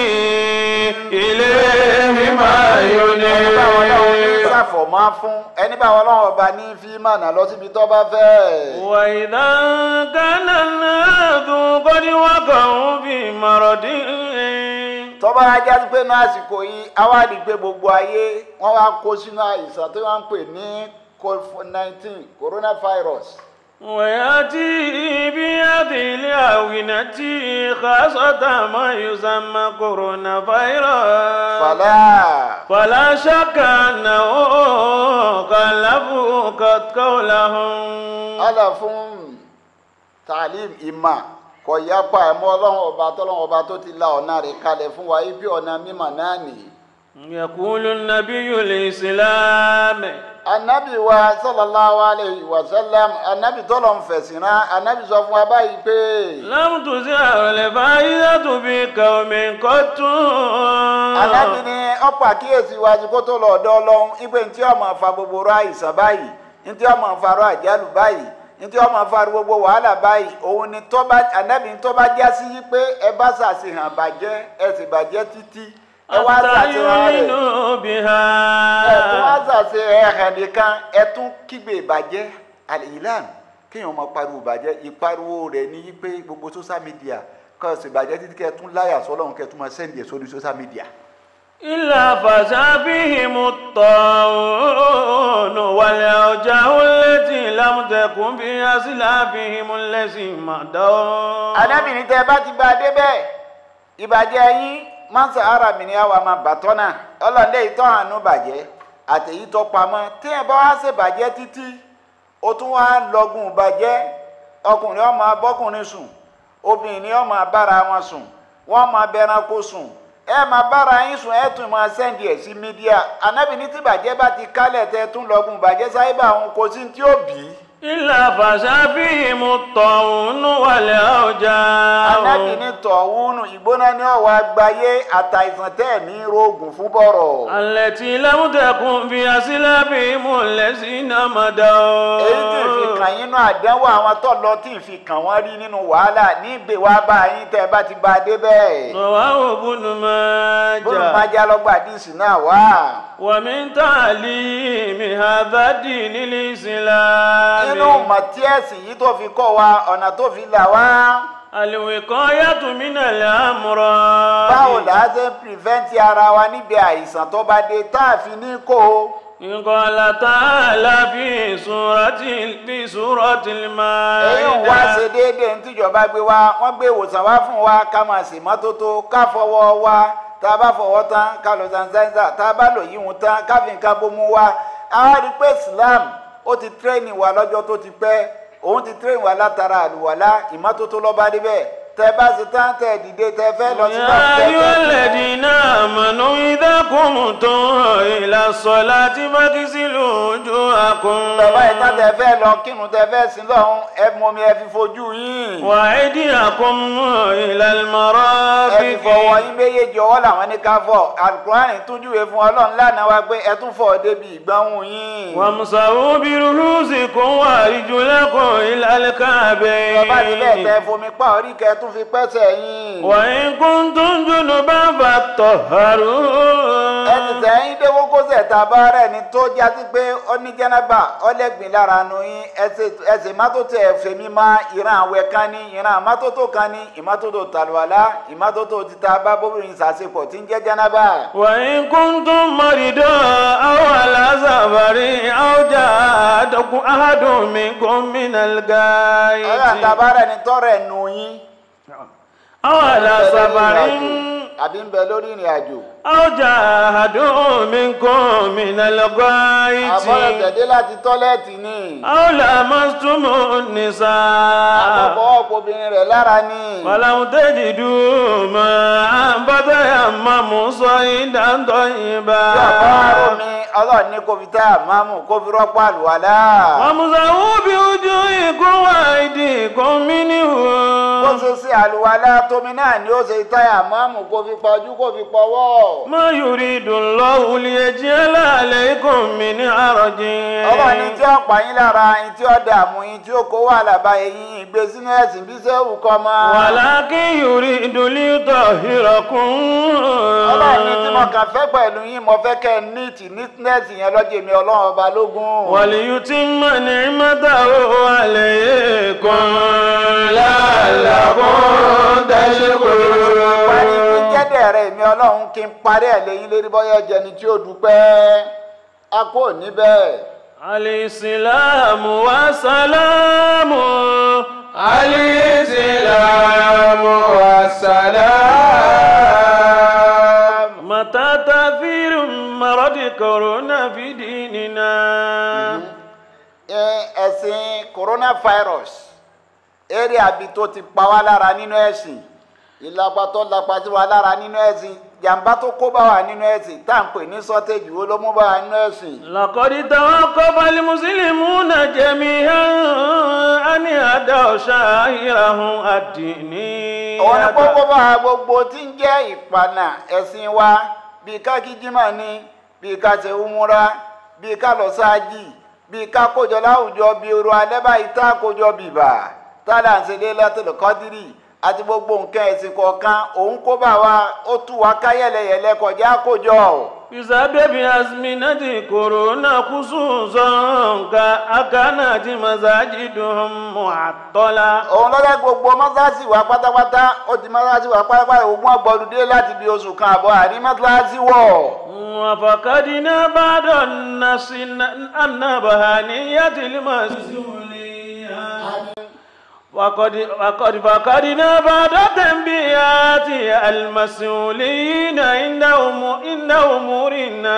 إليه ما ẹni bá wọn náà ní ينيب sàfọ̀mọ́ fún ẹni bá wọn náà ọba ní fi mọ̀nà lọ síbi tó bá fẹ́. وإذا كان الناس قد وقعوا في مرض tọ́ba ajá sí pé náà àsìkò yìí awádìí pé gbogbo ayé wọ́n wá kó sínú àìsàn tí wọ́n ń pè ní covid nineteen coronavirus. ويأتي بهذه الأونة خاصة ما يسمى كورونا فيروس fàlà فلا شك أنه خلفوا قد قولهم ala fún taalim ima kò yapa ẹ̀mọ́ ọlọ́run ọba tọ́lọ́run ọba tó ti la ọ̀nà rẹ̀ kalẹ̀ fún wa ibi ọ̀nà mímọ̀ náà nìyí. يقول النبي الإسلام anabi wa sallallahu alayhi wa sallam anabi tọ́lọ̀ ń fẹ̀sìn rán anabi sọ fún wa báyìí pé. لم تزع الفائدة بقوم قط Ànábì ni ọ̀pọ̀ àkíyèsí wa ti kó tó lọ ọ̀dọ̀ Ọlọ́run ìpè ntí ọmọ fa gbogbo rọ àìsàn báyìí ntí ọmọ fa rọ àjálù báyìí ntí ọmọ fa gbogbo wàhálà báyìí òun ni tọ́ba ànábì tó bá já sí yí pé ẹ bá ṣàṣehàn bàjẹ́ ẹ sì bàjẹ́ títí ẹ wá حتى ṣàṣehàn rẹ̀ يؤمنوا بها ẹ tún wá ṣàṣehàn ẹ̀hàn nìkan ẹ tún kígbe ìbàjẹ́ àlìlán kéèyàn máa pariwo ìbàjẹ́ ìpariwo rẹ̀ ní yí pé gbogbo social media kọ́ ẹ sì bàjẹ́ títí kẹ́ ẹ tún láyà sọ́lọ́run kẹ́ ẹ tún máa sẹ́ndì ẹ̀ sórí social media. إلا فشى فيهم الطاعون والأوجاع التي لم تكن في أسلافهم الذي مضوا anábìrin tẹ bá ti bá a débẹ̀ ìbàjẹ́ yín mọ́sá ara mi ni àwa máa bàtọ́ náà ọlọ́dẹ ìtọ́ àánú bàjẹ́ àtẹ̀yí tó pamọ́ tí ẹ bá wá ṣe bàjẹ́ títí ó tún wá lọ́gùn bàjẹ́ ọkùnrin ó máa bọ́kùnrin sùn obìnrin ó máa bára wọn sùn wọ́n máa bẹranko sùn ẹ máa bára yín sùn ẹ tún máa sẹ́ndì ẹ̀ sí mídíà anábìrin tí bàjẹ́ bá ti kálẹ̀ tẹ tún lọ́gùn bàjẹ́ sáyébà òun kò sí tí ó bì í. إلا فشى فيهم الطاعون والأوجاع anábì ní tọ̀húnù ìgbóná ní ọ̀wọ́ àgbáyé àtàìsàn tẹ́ ní rògùn fún bọ̀rọ̀. التي لم تكن في أسلافهم الذين مضوا èyí tí ì fi kàn yín nínú àdánwò àwọn tó lọ tí ì fi kàn wọ́n rí nínú wàhálà ní ìgbé wa bá yín tẹ́ ẹ bá ti bá a dé bẹ́ẹ̀. رواه ابن bólú ماجه májá lọ́gbà díìsì náà wá. ومن تعليم هذا الدين الإسلام nínú màtíẹ́sì yìí tó fi kọ́ wa ọ̀nà tó fi là wá. الوقاية من الأمراض báwo là á ṣe ń pìrìfẹ́ǹtì ara wa níbi àìsàn tó bá dé tá a fi ní kó o. قال تعالى في سورة في سورة èyí ń wá ṣe المائدة déédéé ní tíjọba gbé wa wọ́n gbé ìwòsàn wá fún wa ká máa ṣe mọ́tótó ká fọwọ́ wa tá a bá fọwọ́ tán ká lọ sansánsá tá a bá lò yíwun tán ká fi nǹkan bomú wa àwọn rí pé Islam ó ti tírẹ́ẹ̀nì wa lọ́jọ́ tó ti pẹ́ òun ti tírẹ́ẹ̀nì wa látara àlùwàlá ìmọ́tótó lọ́ba débẹ̀ tẹ bá ṣe tán tẹ dìde tẹ fẹ́ lọ sí يا أيها الذين آمنوا إذا قمتم إلى الصلاة فاغسلوا وجوهكم bàbá ìta tẹ fẹ́ lọ kírun tẹ fẹ́ sí lọ́hún ẹ mọ mi ẹ fi fojú yín وأيديكم إلى ẹ fi المرافق fọwọ́ yín méjèèjì ọwọ́ làwọn ní ká fọ alukurani túnjúwe fún ọlọ́run lánàá wa pé ẹ tún fọ débi ìgbáhùn yín. وامسحوا برؤوسكم وأرجلكم إلى bàbá ti bẹ́ẹ̀ tẹ الكعبين fomi pa orí kẹ tún fi pẹ́sẹ̀ yín. وإن كنتم جنبا الطهرون ẹni sẹ́yìn dé kókósẹ̀ tá a bá rẹ̀ ni tó jásí pé ó ní jẹ́nẹ́bà ọlẹ́gbìn lára nu yín ẹsẹ̀ ìmọ́tótó ẹ̀fẹ̀ mi máa ìran àwẹ̀ kan ní ìran àmọ́tótó kan ní ìmọ́tótó tàlùwàlá ìmọ́tótó títa bá bóbìnrin ṣàṣepọ̀ tí ń jẹ́ jẹ́nẹ́bà. وإن كنتم مريضا أو على سفر أو جاء أحد منكم من ọlọ́run tá a الغائط bá rẹ̀ ni tọ́rẹ̀ nu yín. أو على سفر àbí ń bẹ lórí ìrìn àjò. أو جاء أحد منكم من àbọ̀rẹ̀ الغائط tẹ̀dé láti tọ́lẹ́ẹ̀tì ni. أو لامستم النساء àkọ́kọ́ ọ̀pọ̀ obìnrin rẹ̀ lára ni. فلم تجدوا ماء فتيمموا صعيدا طيبا tí ọ̀pá omi ọlọ́run ní kó fi tá àmọ́mù kó fi rọ́pò àlùwàlá. وامسحوا بوجوهكم وأيديكم منه bó ṣe ṣe àlùwàlá tómi náà ni ó ṣe táyà àmọ́mù kó fi pọ̀jú kó fi pọ̀wọ́. ما يريد الله ليجعل عليكم من حرج ọlọ́run ní tí ọ̀pá yín lára yín tí ó dààmú yín tí ó kó wà lába eyín ìgbé sínú ẹ̀sìn bí sẹ́wù kọ́ mọ́. ولكن يريد ليطهركم ọlọ́run ní tí mo kàn fẹ́ pẹ̀lú yín mo fẹ́ kẹ́ ẹ níìtì nítínẹ́ẹ̀sì yẹn lọ́jọ́ mi ọlọ́run ọba lógún. وليتم نعمته عليكم لعلكم parí kí تشكرون jẹ́dẹ̀ rẹ̀ mi ọlọ́run kí n parí ẹ̀ lẹ́yìn lérí bọ́yá jẹni tí ó dúpẹ́ a kò níbẹ̀. الإسلام والسلام الإسلام والسلام متى تأثير مرض كورونا في ديننا Ẹ- ẹ̀sìn coronavirus eré àbí tó ti pa wá lára nínú ẹ̀sìn ìlapa tó lapa sí wa lára nínú ẹ̀sìn jàǹbá tó kó bá wa nínú ẹ̀sìn tá à ń pè ní sọ́tẹ́jì wo ló mú bá wa nínú ẹ̀sìn. لقد توقف المسلمون جميعا أن أدوا شعائرهم الدينية òun ni kókó bá wa gbogbo tí ń jẹ́ ìpànà ẹ̀sìn wa bíi ká kí jimá ni bíi ká ṣe umura bíi ká lọ sáájì bíi ká kójọ láwùjọ bíi oru alẹ́ báyìí tá a kójọ bìbà tá a là ń ṣe Lailatul Qadri àti gbogbo nǹkan ẹ̀sìn kọ̀ọ̀kan òun kó bá wa ó tú wa ká yẹlẹyẹlẹ kọjá kójọ. بسبب أزمنة كورونا خصوصا كأكانت مساجدهم معطلة òun lọ́dọ̀ gbogbo mọ́sáàsì wa pátápátá ó ti mọ́sáàsì wa pátápátá ogún ọgbọ̀dúndé láti bí oṣù kan àbọ̀ àrí mọ́sáàsì wọ̀. وفقدنا بعض الناس النبهانية المسؤولية وقد وقد فقدنا بعض تنبيهات المسؤولين عند أمور عند أمور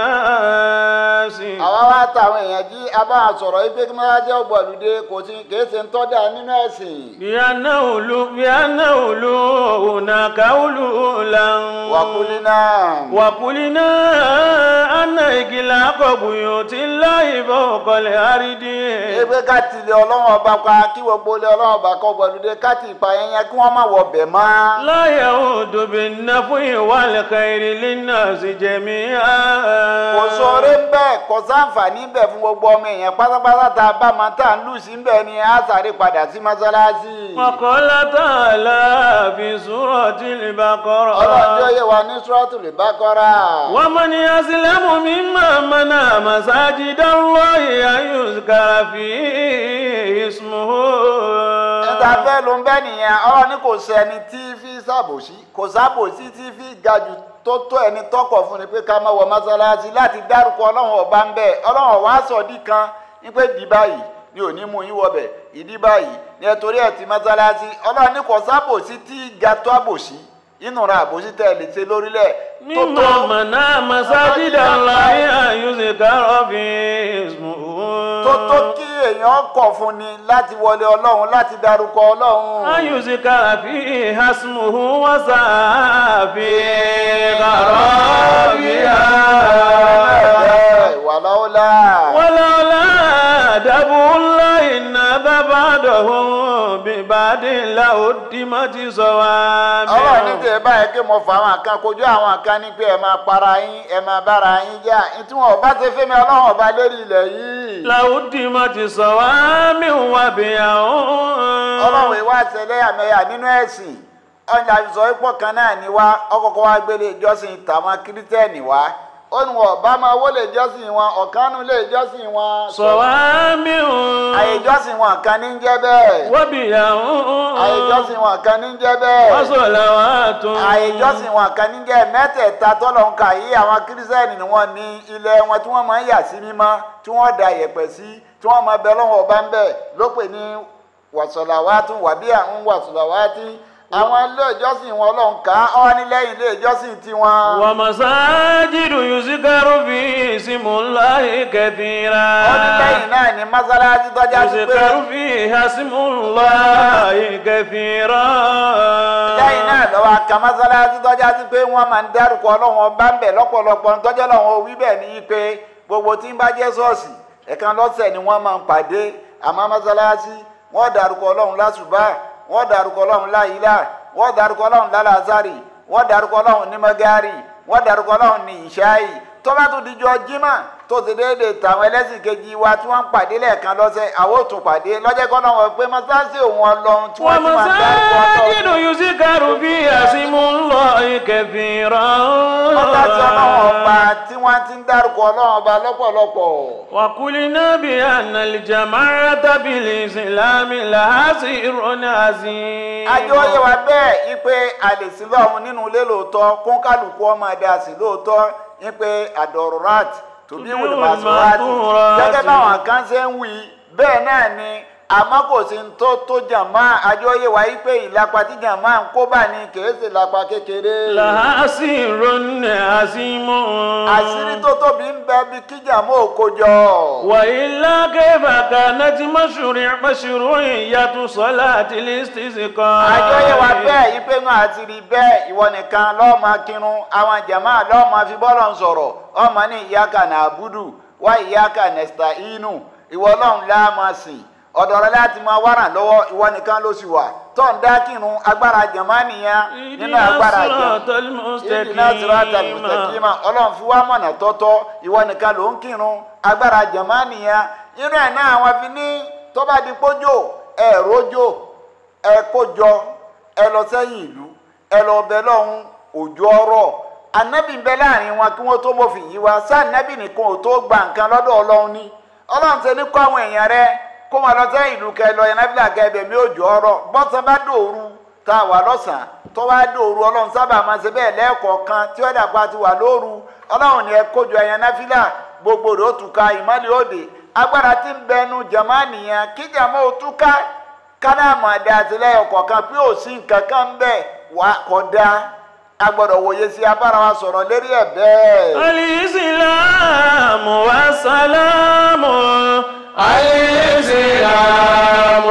الناس àwa wá táwọn èèyàn jí a bá a sọ̀rọ̀ yìí pé kí mọ́sáàsì ọgbọ̀dúndé kò sí kìí ṣe ń tọ́jà nínú ẹ̀sìn. بأنه لو بأنه لو هناك علولا wàkúlínà. وقلنا أن إغلاق بيوت الله فوق الأرض ebe ká tilẹ̀ ọlọ́run ọba pa kí gbogbo ilé ọlọ́run ọba kọ́ gbọ̀dúndé ká ti pa yẹn yẹn kí wọ́n má wọ bẹ̀ mọ́. لا يعود بالنفع والخير للناس جميعا kò sóore ń bẹ̀ kò sáǹfààní bẹ̀ fún gbogbo ọmọ èèyàn pátápátá tá a bá máa tà ń lù sí ń bẹ̀ ni a sáré padà sí mọ́sálásí. وقال تعالى في سورة ọlọ́run tí ó البقرة yẹ wa ní Suratul Baqara. ومن يسلم ممن منع مساجد الله أن يذكر فيه اسمه níta fẹ́ ló ń bẹ́ nìyẹn ọlọ́run ní kò sẹ́ni tí fi ṣàbòsí kò ṣàbòsí tí fi ga jù tó tó ẹni tọkọ̀ fún ni pé ká má wọ mọ́sálásí láti dárúkọ ọlọ́run ọba ń bẹ̀ ọlọ́run ọ̀wá sọ̀dí kan ní pé dì báyìí ni ò ní mú yín wọbẹ̀ ìdí báyìí ni ẹ torí ẹ̀ ti mọ́sálásí ọlọ́run ní kò ṣàbòsí tí ga tó àbòsí inú ra àbòsí tẹ̀ lè ṣe lórílẹ̀ tó tó ممن منع مساجد الله أن يذكر فيه اسمه tó tó kí èèyàn kọ̀ fún ni láti wọlé ọlọ́run láti dárúkọ ọlọ́run. أن يذكر فيه اسمه وسعى في خرابها wàláwùlà. ولولا دفع الله الناس بعضهم ببعض لهدمت ọlọ́run ní صوامع tẹ̀ báyìí pé mo fà àwọn kan kojú àwọn kan ní pé ẹ máa para yín ẹ máa bára yín jà tí wọn ò bá ṣe fẹ́mi ọlọ́run ọba lórí ilẹ̀ yìí. لهدمت صوامع وبيع ọlọ́run ìwà àṣẹlẹ̀ àmẹ́yà nínú ẹ̀sìn ọjà sọ ipò kan náà ni wá ọkọ̀ọ̀kọ̀ wá gbélé ìjọsìn tàwọn kírísítẹ́nì wá ó ní wọn ọba máa wó lè jọ́sìn wọn ọ̀kanú lè jọ́sìn wọn. صوامع àyè ìjọsìn wọn kan ní ń jẹ́ bẹ́ẹ̀. وبيع àyè ìjọsìn wọn kan ní ń jẹ́ bẹ́ẹ̀. وصلوات àyè ìjọsìn wọn kan ní ń jẹ́ mẹ́tẹ̀ẹ̀ta tọ́lọ̀ ń kà yí àwọn kírísítẹ́nì ni wọ́n ní ilẹ̀ wọn tí wọ́n máa ń yà sí mímọ́ tí wọ́n da yẹ̀pẹ̀ sí tí wọ́n máa bẹ lọ́wọ́ ọba ń bẹ̀ ló pè ní wàsọ̀làwátú wàbí àwọn wàsọ̀làwátí àwọn ilé ìjọsìn wọn lọ́n ká ọ́ ní lẹ́yìn ilé ìjọsìn tiwọn. ومساجد يذكر فيه اسم الله كثيرا ó ní lẹ́yìn náà ní mọ́sálásí tọ́já sí pé يذكر فيها اسم الله كثيرا lẹ́yìn náà lọ́wọ́ aka mọ́sálásí tọ́já sí pé wọ́n máa ń dárúkọ ọlọ́run ọba ń bẹ̀ lọ́pọ̀lọpọ̀ tọ́jọ́ lọ́wọ́ wí bẹ́ẹ̀ ní pé gbogbo tí ń bá jẹ́ ṣọ́ọ̀ṣì ẹ̀kan lọ́sẹ̀ ni wọ́n máa ń pàdé àmọ́ mọ́sálásí wọ́n dárúkọ ọlọ́run lásùbà wọ́n dárúkọ ọlọ́run láyìlá wọ́n dárúkọ ọlọ́run lálàzárì wọ́n dárúkọ ọlọ́run ní mọ́gárì wọ́n dárúkọ ọlọ́run ní ìṣáì tó bá tún dijọ́ jímà tó ti déédéé tàwọn ẹlẹ́sìn kejì wa tí wọ́n ń pàdé lẹ́ẹ̀kan lọ́sẹ̀ àwọn ò tún pàdé lọ́jọ́ kan náà wọ́n pé mọ́sálásí òun ọlọ́run tí wọ́n ti máa ń dárúkọ ومساجد ọlọ́run. يذكر فيها اسم الله كثيرا mọ́tàtí ọlọ́run ọba tí wọ́n ti ń dárúkọ ọlọ́run ọba lọ́pọ̀lọpọ̀. وقلنا بأن الجماعة بالإسلام لها سر عظيم ajé ó yẹ wa bẹ́ẹ̀ ipe àlèsí lọ́hùn nínú ilé lóòótọ́ kún kálukú ọmọ ẹ̀dá sí lóòótọ́ ipe àdọ̀rọ̀rat tòbí Tòbí wùdìmọ̀sọ̀rọ̀tì wùdìmọ̀sọ̀rọ̀tì. gẹ́gẹ́ báwọn kan ṣe ń wí bẹ́ẹ̀ náà ni àmọ́ kò sí ní tó tó jàmá ajé ó yẹ wa ipe ìlapa tí jàmá ń kó bá ní kèé sì lápá kékeré. لها سر عظيم àṣírí tó tóbi ń bẹ bí kí jàmá ò kó jọ. وإلا كيف كانت مشروع مشروعية صلاة الاستسقاء àjọyẹ̀ wa bẹ́ẹ̀ ipe náà àti rí bẹ́ẹ̀ ìwọ nìkan lọ́ọ́ máa kírun àwọn jàmá lọ́ọ́ máa fi bọ́lọ̀ ń sọ̀rọ̀ ọmọ ní ìyáka nà àbúdù wá ìyáka nẹ̀sítà inú ìwọ ọlọ́run lá máa sìn ọ̀dọ̀ rẹ láti máa wá ràn lọ́wọ́ ìwọ nìkan ló sì wà tó ń dá kírun agbára jàmá nìyẹn nínú اهدنا agbára الصراط jàmá ìdìnnà sírátà المستقيم mùsàkìmà ọlọ́run fi wá mọ̀nà tọ́tọ́ ìwọ nìkan ló ń kírun agbára jàmá nìyẹn irú ẹ̀ náà àwọn fi ní tó bá di pójò ẹ̀ rójò ẹ kójọ ẹ lọ sẹ́yìn ìlú ẹ lọ bẹ lọ́hún òjò ọ̀rọ̀ anabi ń bẹ láàrin wọn kí wọ́n tó mọ̀fìn yìí wá sí anabi nìkan ò tó gba nǹkan lọ́dọ̀ ọlọ́run ní ọlọ́run ṣe ní kó àwọn èèyàn rẹ kó wọn lọ sẹ́yìn ìlú kẹ lọ yanabila kẹ ẹbẹ̀ mi òjò ọ̀rọ̀ bọ́sán bá dòoru tá a wà lọ́sàn-án tó wá dòoru ọlọ́run sábà máa ṣe bẹ́ẹ̀ lẹ́ẹ̀kọ̀ọ̀kan tí ó dàgbà ti wà lóru ọlọ́run ni ẹ kójọ ẹ̀yàn náfìlà gbogbo rẹ̀ ó túká ìmọ̀lẹ̀ òde agbára tí ń bẹnu jàmá nìyẹn kí jàmá ó túká kánáàmù àdá àtìlẹyìn kọ̀ọ̀kan pé ò sí nǹkan kan bẹ́ẹ̀ wà kọ̀dá a gbọ́dọ̀ wòye sí abára wa sọ̀rọ̀ lérí ẹ̀ bẹ́ẹ̀. الإسلام والسلام الإسلام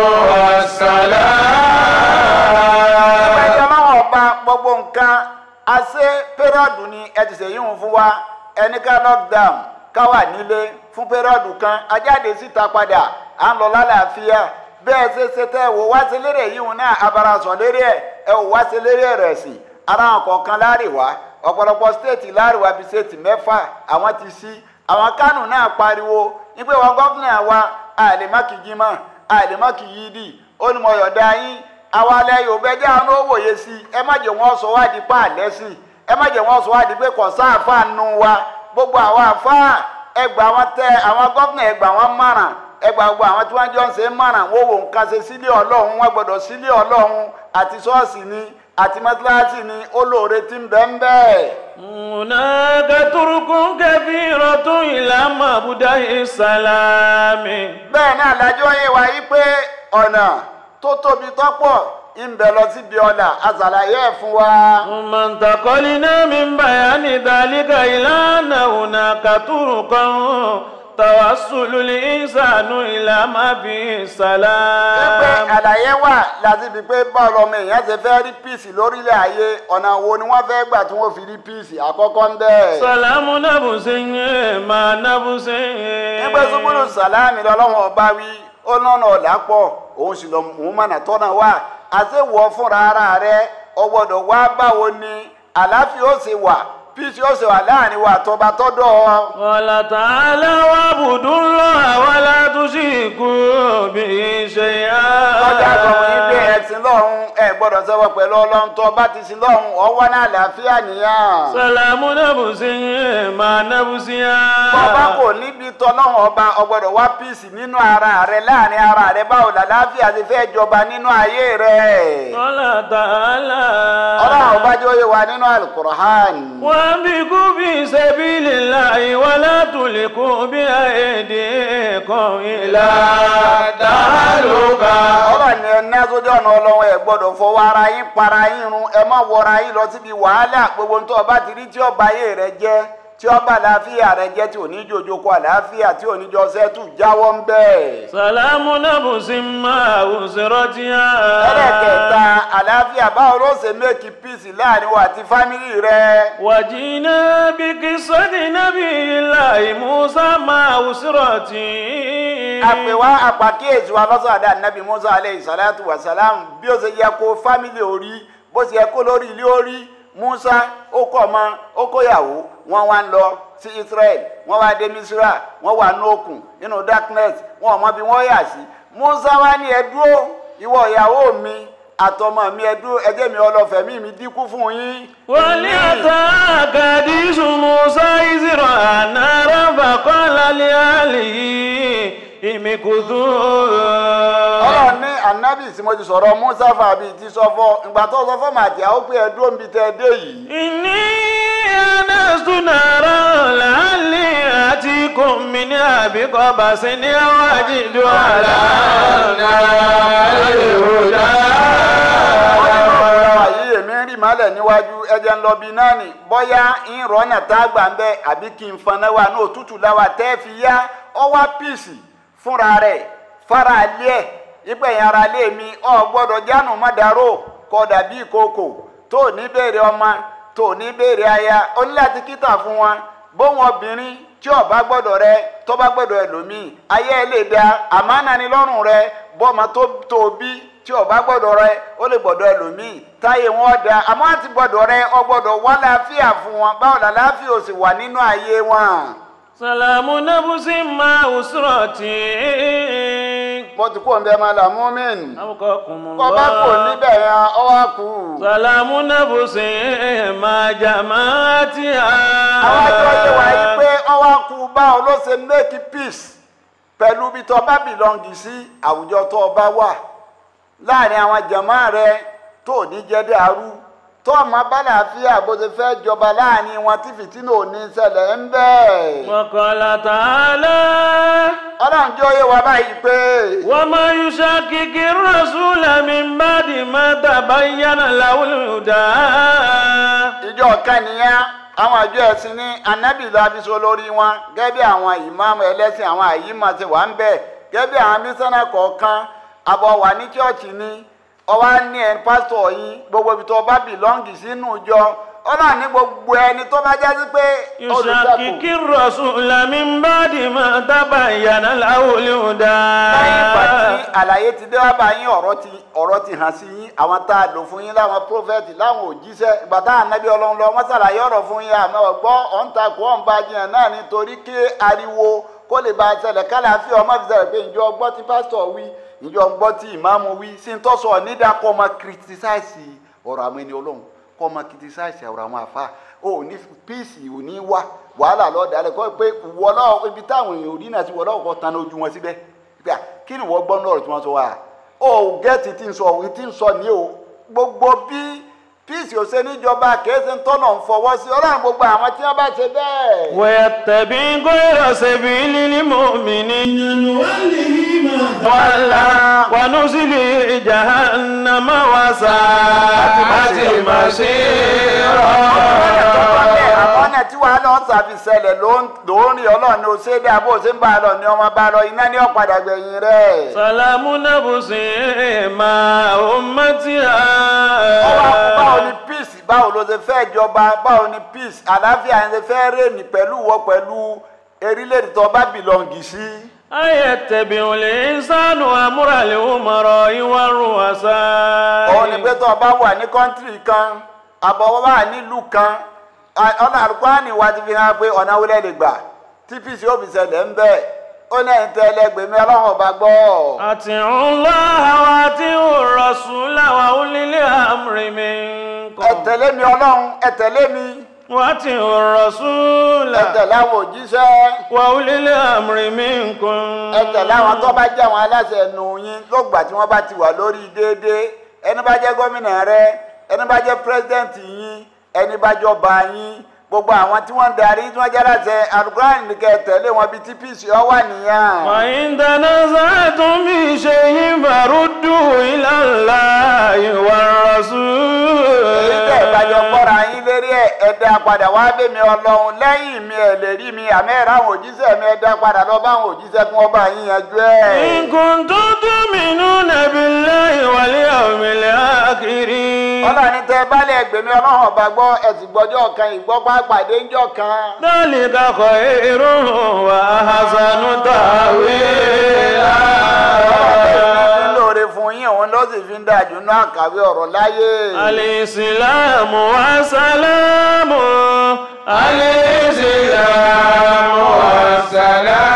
والسلام ẹgbẹ́ ọlọ́wọ́ ọba gbogbo nǹkan àṣẹ pẹ́rọ́dù ni ẹ ti ṣèyí ń fún wa ẹni ká lockdown ká wà nílé fún pẹ́rọ́dù kan ajáde síta padà à ń lọ lálàáfíà bẹ́ẹ̀ ṣe ṣe tẹ́ ẹ wò wá sí lérè yìí wọn náà abarasọ̀ lérè ẹ̀ ẹ wò wá sí lérè rẹ̀ sí ara àwọn kọ̀ọ̀kan láàrìwá ọ̀pọ̀lọpọ̀ stéètì láàrìwá bíi stéètì mẹ́fà àwọn ti sí àwọn kánù náà pariwo wípé wọn gọ́fìnà wa àlèmákìjìmọ̀ àlèmákìyídì ó ní mo yọ̀dá yín àwọn alẹ́ yorùbá ẹjẹ́ àwọn ó wòye sí i ẹ má jẹ́ wọ́n sọ wá di pa àlẹ́ sí i ẹ má jẹ́ wọ́n sọ wá di pé kò sáàfà nù wa gbogbo àwọn àfáà ẹgbà wọn tẹ àwọn gọ́fìnà ẹgbà wọn márùn ẹgbà gbogbo àwọn tí wọ́n jọ ń ṣe márùn wọ́n wò nǹkan ṣe sílé ọlọ́run wọ́n gbọ́dọ̀ sílé ọlọ́run àti ṣọ́ọ̀ṣì ni àti mọ́tíláṣí ni olóore ti ń bẹ ń bẹ́ẹ̀. هناك طرق كثيرة إلى مبدأ السلام bẹ́ẹ̀ náà lájọ́ yé wa yí pé ọ̀nà tó tóbi tọ́pọ̀ ń bẹ lọ síbi ọ̀nà àṣàlàyé ẹ̀ fún wa. ثم انتقلنا من بيان ذلك إلى أن هناك طرقا توصل الإنسان إلى ما فيه pé السلام àlàyé wà láti fi pé bọ́ọ̀lù ọmọ èèyàn ṣe fẹ́ rí píìsì lórílẹ̀ ayé ọ̀nà wo ni wọ́n fẹ́ gbà tí wọ́n fi rí píìsì àkọ́kọ́ ń bẹ́ẹ̀. سلام نفس مع نفس nígbà súnmọ́lù sàlámì lọ́lọ́wọ́n ọba wí ó lọ́nà ọ̀dà pọ̀ òun sì lọ òun mọ̀nà tọ́nà wà àṣewọ̀ fúnra ara rẹ ọ gbọ́dọ̀ wá báwo ni àlàáfíà ó ṣe wà peace yóò ṣe wà láàrin wa àtọba tọ́dọ̀ ọ. قال تعالى واعبدوا الله ولا تشركوا به شيئا lọ́jà sọ fún yín pé ẹ̀sìn lọ́hùn ẹ̀ gbọ́dọ̀ sẹ́wọ́ pẹ̀lú ọlọ́run tó bá ti sin lọ́hùn ọwọ́ náà àlàáfíà nìyẹn. سلام نفس مع نفسها bọ́ọ̀bá kò níbi tọ́lọ́hùn ọba ọgbọ́dọ̀ wá píìsì nínú ara rẹ láàrin ara rẹ báwo làlàáfíà ti fẹ́ jọba nínú ayé rẹ. قال تعالى ọlọ́run ọba jẹ́ òye wa nínú alukur'an. وانفقوا في سبيل الله ولا تلقوا بأيديكم إلى التهلكة ọlọ́run ni ẹ ná sójú ọ̀nà ọlọ́run ẹ gbọ́dọ̀ fọwọ́ ara yín para yín run ẹ má wọra yín lọ síbi wàhálà gbogbo nítorí ọba ti rí tí ọba ayé rẹ jẹ́ tí ọba àlàáfíà rẹ jẹ́ tí òní jòjò kọ àlàáfíà tí òní jọ sẹ́tù jáwọ́ ń bẹ́ẹ̀. سلام نفس مع أسرتها ẹlẹ́kẹta àlàáfíà báwo ló ṣe méèkì píìsì láàrin wa àti fámìlì rẹ. وجينا بقصة نبي الله موسى مع أسرته àpèwá àpàkíyèsí wa lọ́sọ̀ àdá nàbì musa aleyhi salatu wa salam bí ó ṣe yẹ kó fámìlì orí bó ṣe yẹ kó lórí ilé orí musa ó kọ́ ọmọ ó kóyàwó wọ́n wá ń lọ sí israel wọ́n wá dé misra wọ́n wà ní òkun nínú darkness wọn ò mọ bí wọ́n yà sí musa wá ní ẹ dúró ìwọ ìyàwó mi àtọmọ mi ẹ dúró ẹ jẹ́ mi ọlọ́fẹ̀mí mi dínkù fún yín. ولأتاك حديث موسى إذ رأى نارا فقال لأهله امكثوا ọlọ́run ní anabi tí mo ti sọ̀rọ̀ musa fàbí ti sọ fọ́ ìgbà tó sọ fọ́ màtí àwọn pé ẹ dúró níbi tẹ́ ẹ dé yìí. إني آنست نارا لعلي آتيكم منها بقبس أو أجد على النار هدى àyè èmi ń rí màálẹ̀ níwájú ẹ̀jẹ̀ ń lọ bí náà nì bọ́yá ń rọ́nà tá a gbà ń bẹ́ àbí kí n faná wa ní òtútù láwa tẹ́ fi yá ọwá píìsì fúnra rẹ̀ fara alẹ́ ẹ̀ ìpẹ̀yìn ara lé mi ọ gbọ́dọ̀ jánu mọ́dàró kọ́ dàbí ìkókò tó ní béèrè ọmọ tó ní béèrè aya ó ní láti kíta fún wọn bóun obìnrin tí ó bá gbọ́dọ̀ rẹ tó bá gbọ́dọ̀ ẹlòmíì ayé ẹ lè da àmánà ni lọ́rùn rẹ bọ́ọ̀mọ tó tó bí tí ó bá gbọ́dọ̀ rẹ ó lè gbọ́dọ̀ ẹlòmíì táyé wọn da àmọ́ àti gbọ́dọ̀ rẹ ọ gbọ́dọ̀ wá láàfíà fún wọn báwo la láàfíà ò sì wà nínú ayé wọn. سلام نفس مع أسرتي mo ti kó ń bẹ máa là mú mìn. أبقاكم kọ́ bá kò الله níbẹ̀ yẹn ọ wá kú. سلام نفس مع جماعتها àwọn ẹjọ́ yé wa yìí pé ọ wá kú báwo ló ṣe make peace pẹ̀lú bí tó bá bìlọ́ǹgì sí àwùjọ tó bá wà láàrin àwọn jàmáà rẹ tó ní jẹ́ dàrú tó ọmọ bálàáfíà bó ṣe fẹ́ jọba láàrin wọn tí fìtínà ò ní ṣẹlẹ̀ ń bẹ́ẹ̀. وقال تعالى ọlọ́run jẹ́ oyé wa báyìí pé وما يشاكك الرسول من بعد ما تبين له الهدى ìjọ kan nìyẹn àwọn àjọ ẹ̀sìn ní anábì lábísọ lórí wọn gẹ́gẹ́ bí àwọn ìmáàmù ẹlẹ́sìn àwọn àyímọ̀ ti wà ń bẹ̀ gẹ́gẹ́ bí àwọn mísánná kọ̀ọ̀kan àbọ̀ wà ní chọ́ọ̀chì ni ọwọ́ ní ẹ̀ pásítọ̀ yín gbogbo ibi tó bá bìlọ́ǹgì sínú ìjọ ọlọ́run ní gbogbo ẹni tó bá jẹ́ sí pé يشاكك الرسول من بعد ما تبين له الهدى lẹ́yìn ìgbà tí àlàyé ti dé wá bá yín ọ̀rọ̀ ti ọ̀rọ̀ ti hàn sí yín àwọn tá a lò fún yín láwọn prófẹ́tì láwọn òjíṣẹ́ ìgbà tá ànábì ọlọ́run lọ wọ́n ṣàlàyé ọ̀rọ̀ fún yín àmọ́ ọ̀gbọ́ ọ̀ǹta kò ọ̀n bá jiyàn náà nítorí kí ariwo kó lè bá a ṣẹlẹ̀ kálàáfíà ọmọ fi ṣẹlẹ̀ pé ìjọ gbọ́ tí pásítọ̀ wí ìjọ gbọ́ tí ìmáàmù wí sí ń tọ́sọ̀ nídàá kọ́ ọmọ kìrìtìsáìsì ọ̀rọ̀ àwọn ẹni ọlọ́run kọ́ ọmọ kìrìtìsáìsì ọ̀rọ̀ àwọn àfa ò ní píìsì ò ní wá wàhálà lọ́ọ̀dálẹ̀ kọ́ pé wọlọ́ ibi táwọn èèyàn ò rí náà sí wọlọ́ ọkọ̀ tan ojú wọn síbẹ̀ gbà kí ni wọ́n gbọ́ náà tí wọ́n sọ wá o gẹ́ẹ̀tì tí ń sọ òun tí ń sọ ní o gbogbo bí píìsì ò ṣe níjọba kèéṣe ń tọ́nà ń fọwọ́ sí ọlọ́run gbogbo àwọn tí wọ́n bá ṣe bẹ́ẹ̀. ويتبع غير سبيل المؤمنين نوله ما تولى ونزله جهنم وساءت مصيرا àmọ́nà tí wàá lọ sàfi ṣẹlẹ̀ ló ń lórí ọlọ́run ní o ṣe dá bó o ṣe ń bá a lọ ní ọmọ bá a lọ iná ní ọ̀padà gbẹ̀yìn rẹ̀. سلام نفس مع أمتها ọwọ́ àkú báwo ni peace báwo ló ṣe fẹ́ jọba báwo ni peace àlàáfíà ń ṣe fẹ́ rèmí pẹ̀lú wọ pẹ̀lú erílẹ̀-èdè tó bá bìlọ̀ǹgì sí. أيتبع الإنسان أمر الأمراء والرؤساء òun ni pé tó o bá wà ní kọ́ńtírì kan àbọ̀ wà nílùú kan À- ọ̀nà àlùkùránì wa ti fi hàn pé ọ̀nà wọlé lè gbà tí pc ó fi ṣẹlẹ̀ ń bẹ̀ ó ní ẹ̀yin tẹ́ ẹlẹ́gbẹ̀mí ọlọ́run ọba gbọ́ أطيعوا الله وأطيعوا الرسول وأولي الأمر منكم ẹ tẹ̀lé mi ọlọ́run ẹ tẹ̀lé mi وأطيعوا الرسول ẹ tẹ̀lé àwọn òjíṣẹ́ وأولي الأمر منكم ẹ tẹ̀lé àwọn tó bá jẹ́ àwọn aláṣẹ ẹnu yín lọ́gbà tí wọ́n bá ti wà lórí déédéé ẹni bá jẹ́ gómìnà rẹ ẹni bá jẹ́ pírẹsidẹ́ǹtì yín ẹni bá jọba yín gbogbo àwọn tí wọ́n ń darí tí wọ́n jẹ́ aláṣẹ alukóran nìkẹ́ tẹ̀lé wọn bíi tpc ọ wà nìyẹn. وإن تنازعتم في شيء فردوه إلى الله والرسول èyí tẹ́ ìbàjọ́ kọ́ra yín lérí ẹ̀ ẹ dá padà wá bẹ̀ mí ọlọ́run lẹ́yìn mi ẹ̀ lè rí mi àmì ẹ̀rọ àwọn òjíṣẹ́ mi ẹ dá padà lọ bá àwọn òjíṣẹ́ kí wọ́n bá yín yanjú ẹ̀. إن كنتم تؤمنون بالله واليوم الآخر ọlọ́run tẹ balẹ̀ ẹgbẹ̀mí ọlọ́run ọba gbọ́ ẹ̀sìn gbọ́jọ́ kan ìgbọ́pá pàdé ńjọ́ kan. ذلك خير وأحسن تأويلا ọlọ́run fi ń lóore fún yín òun ló sì fi ń dájú náà kàwé ọ̀rọ̀ láyé. الإسلام والسلام الإسلام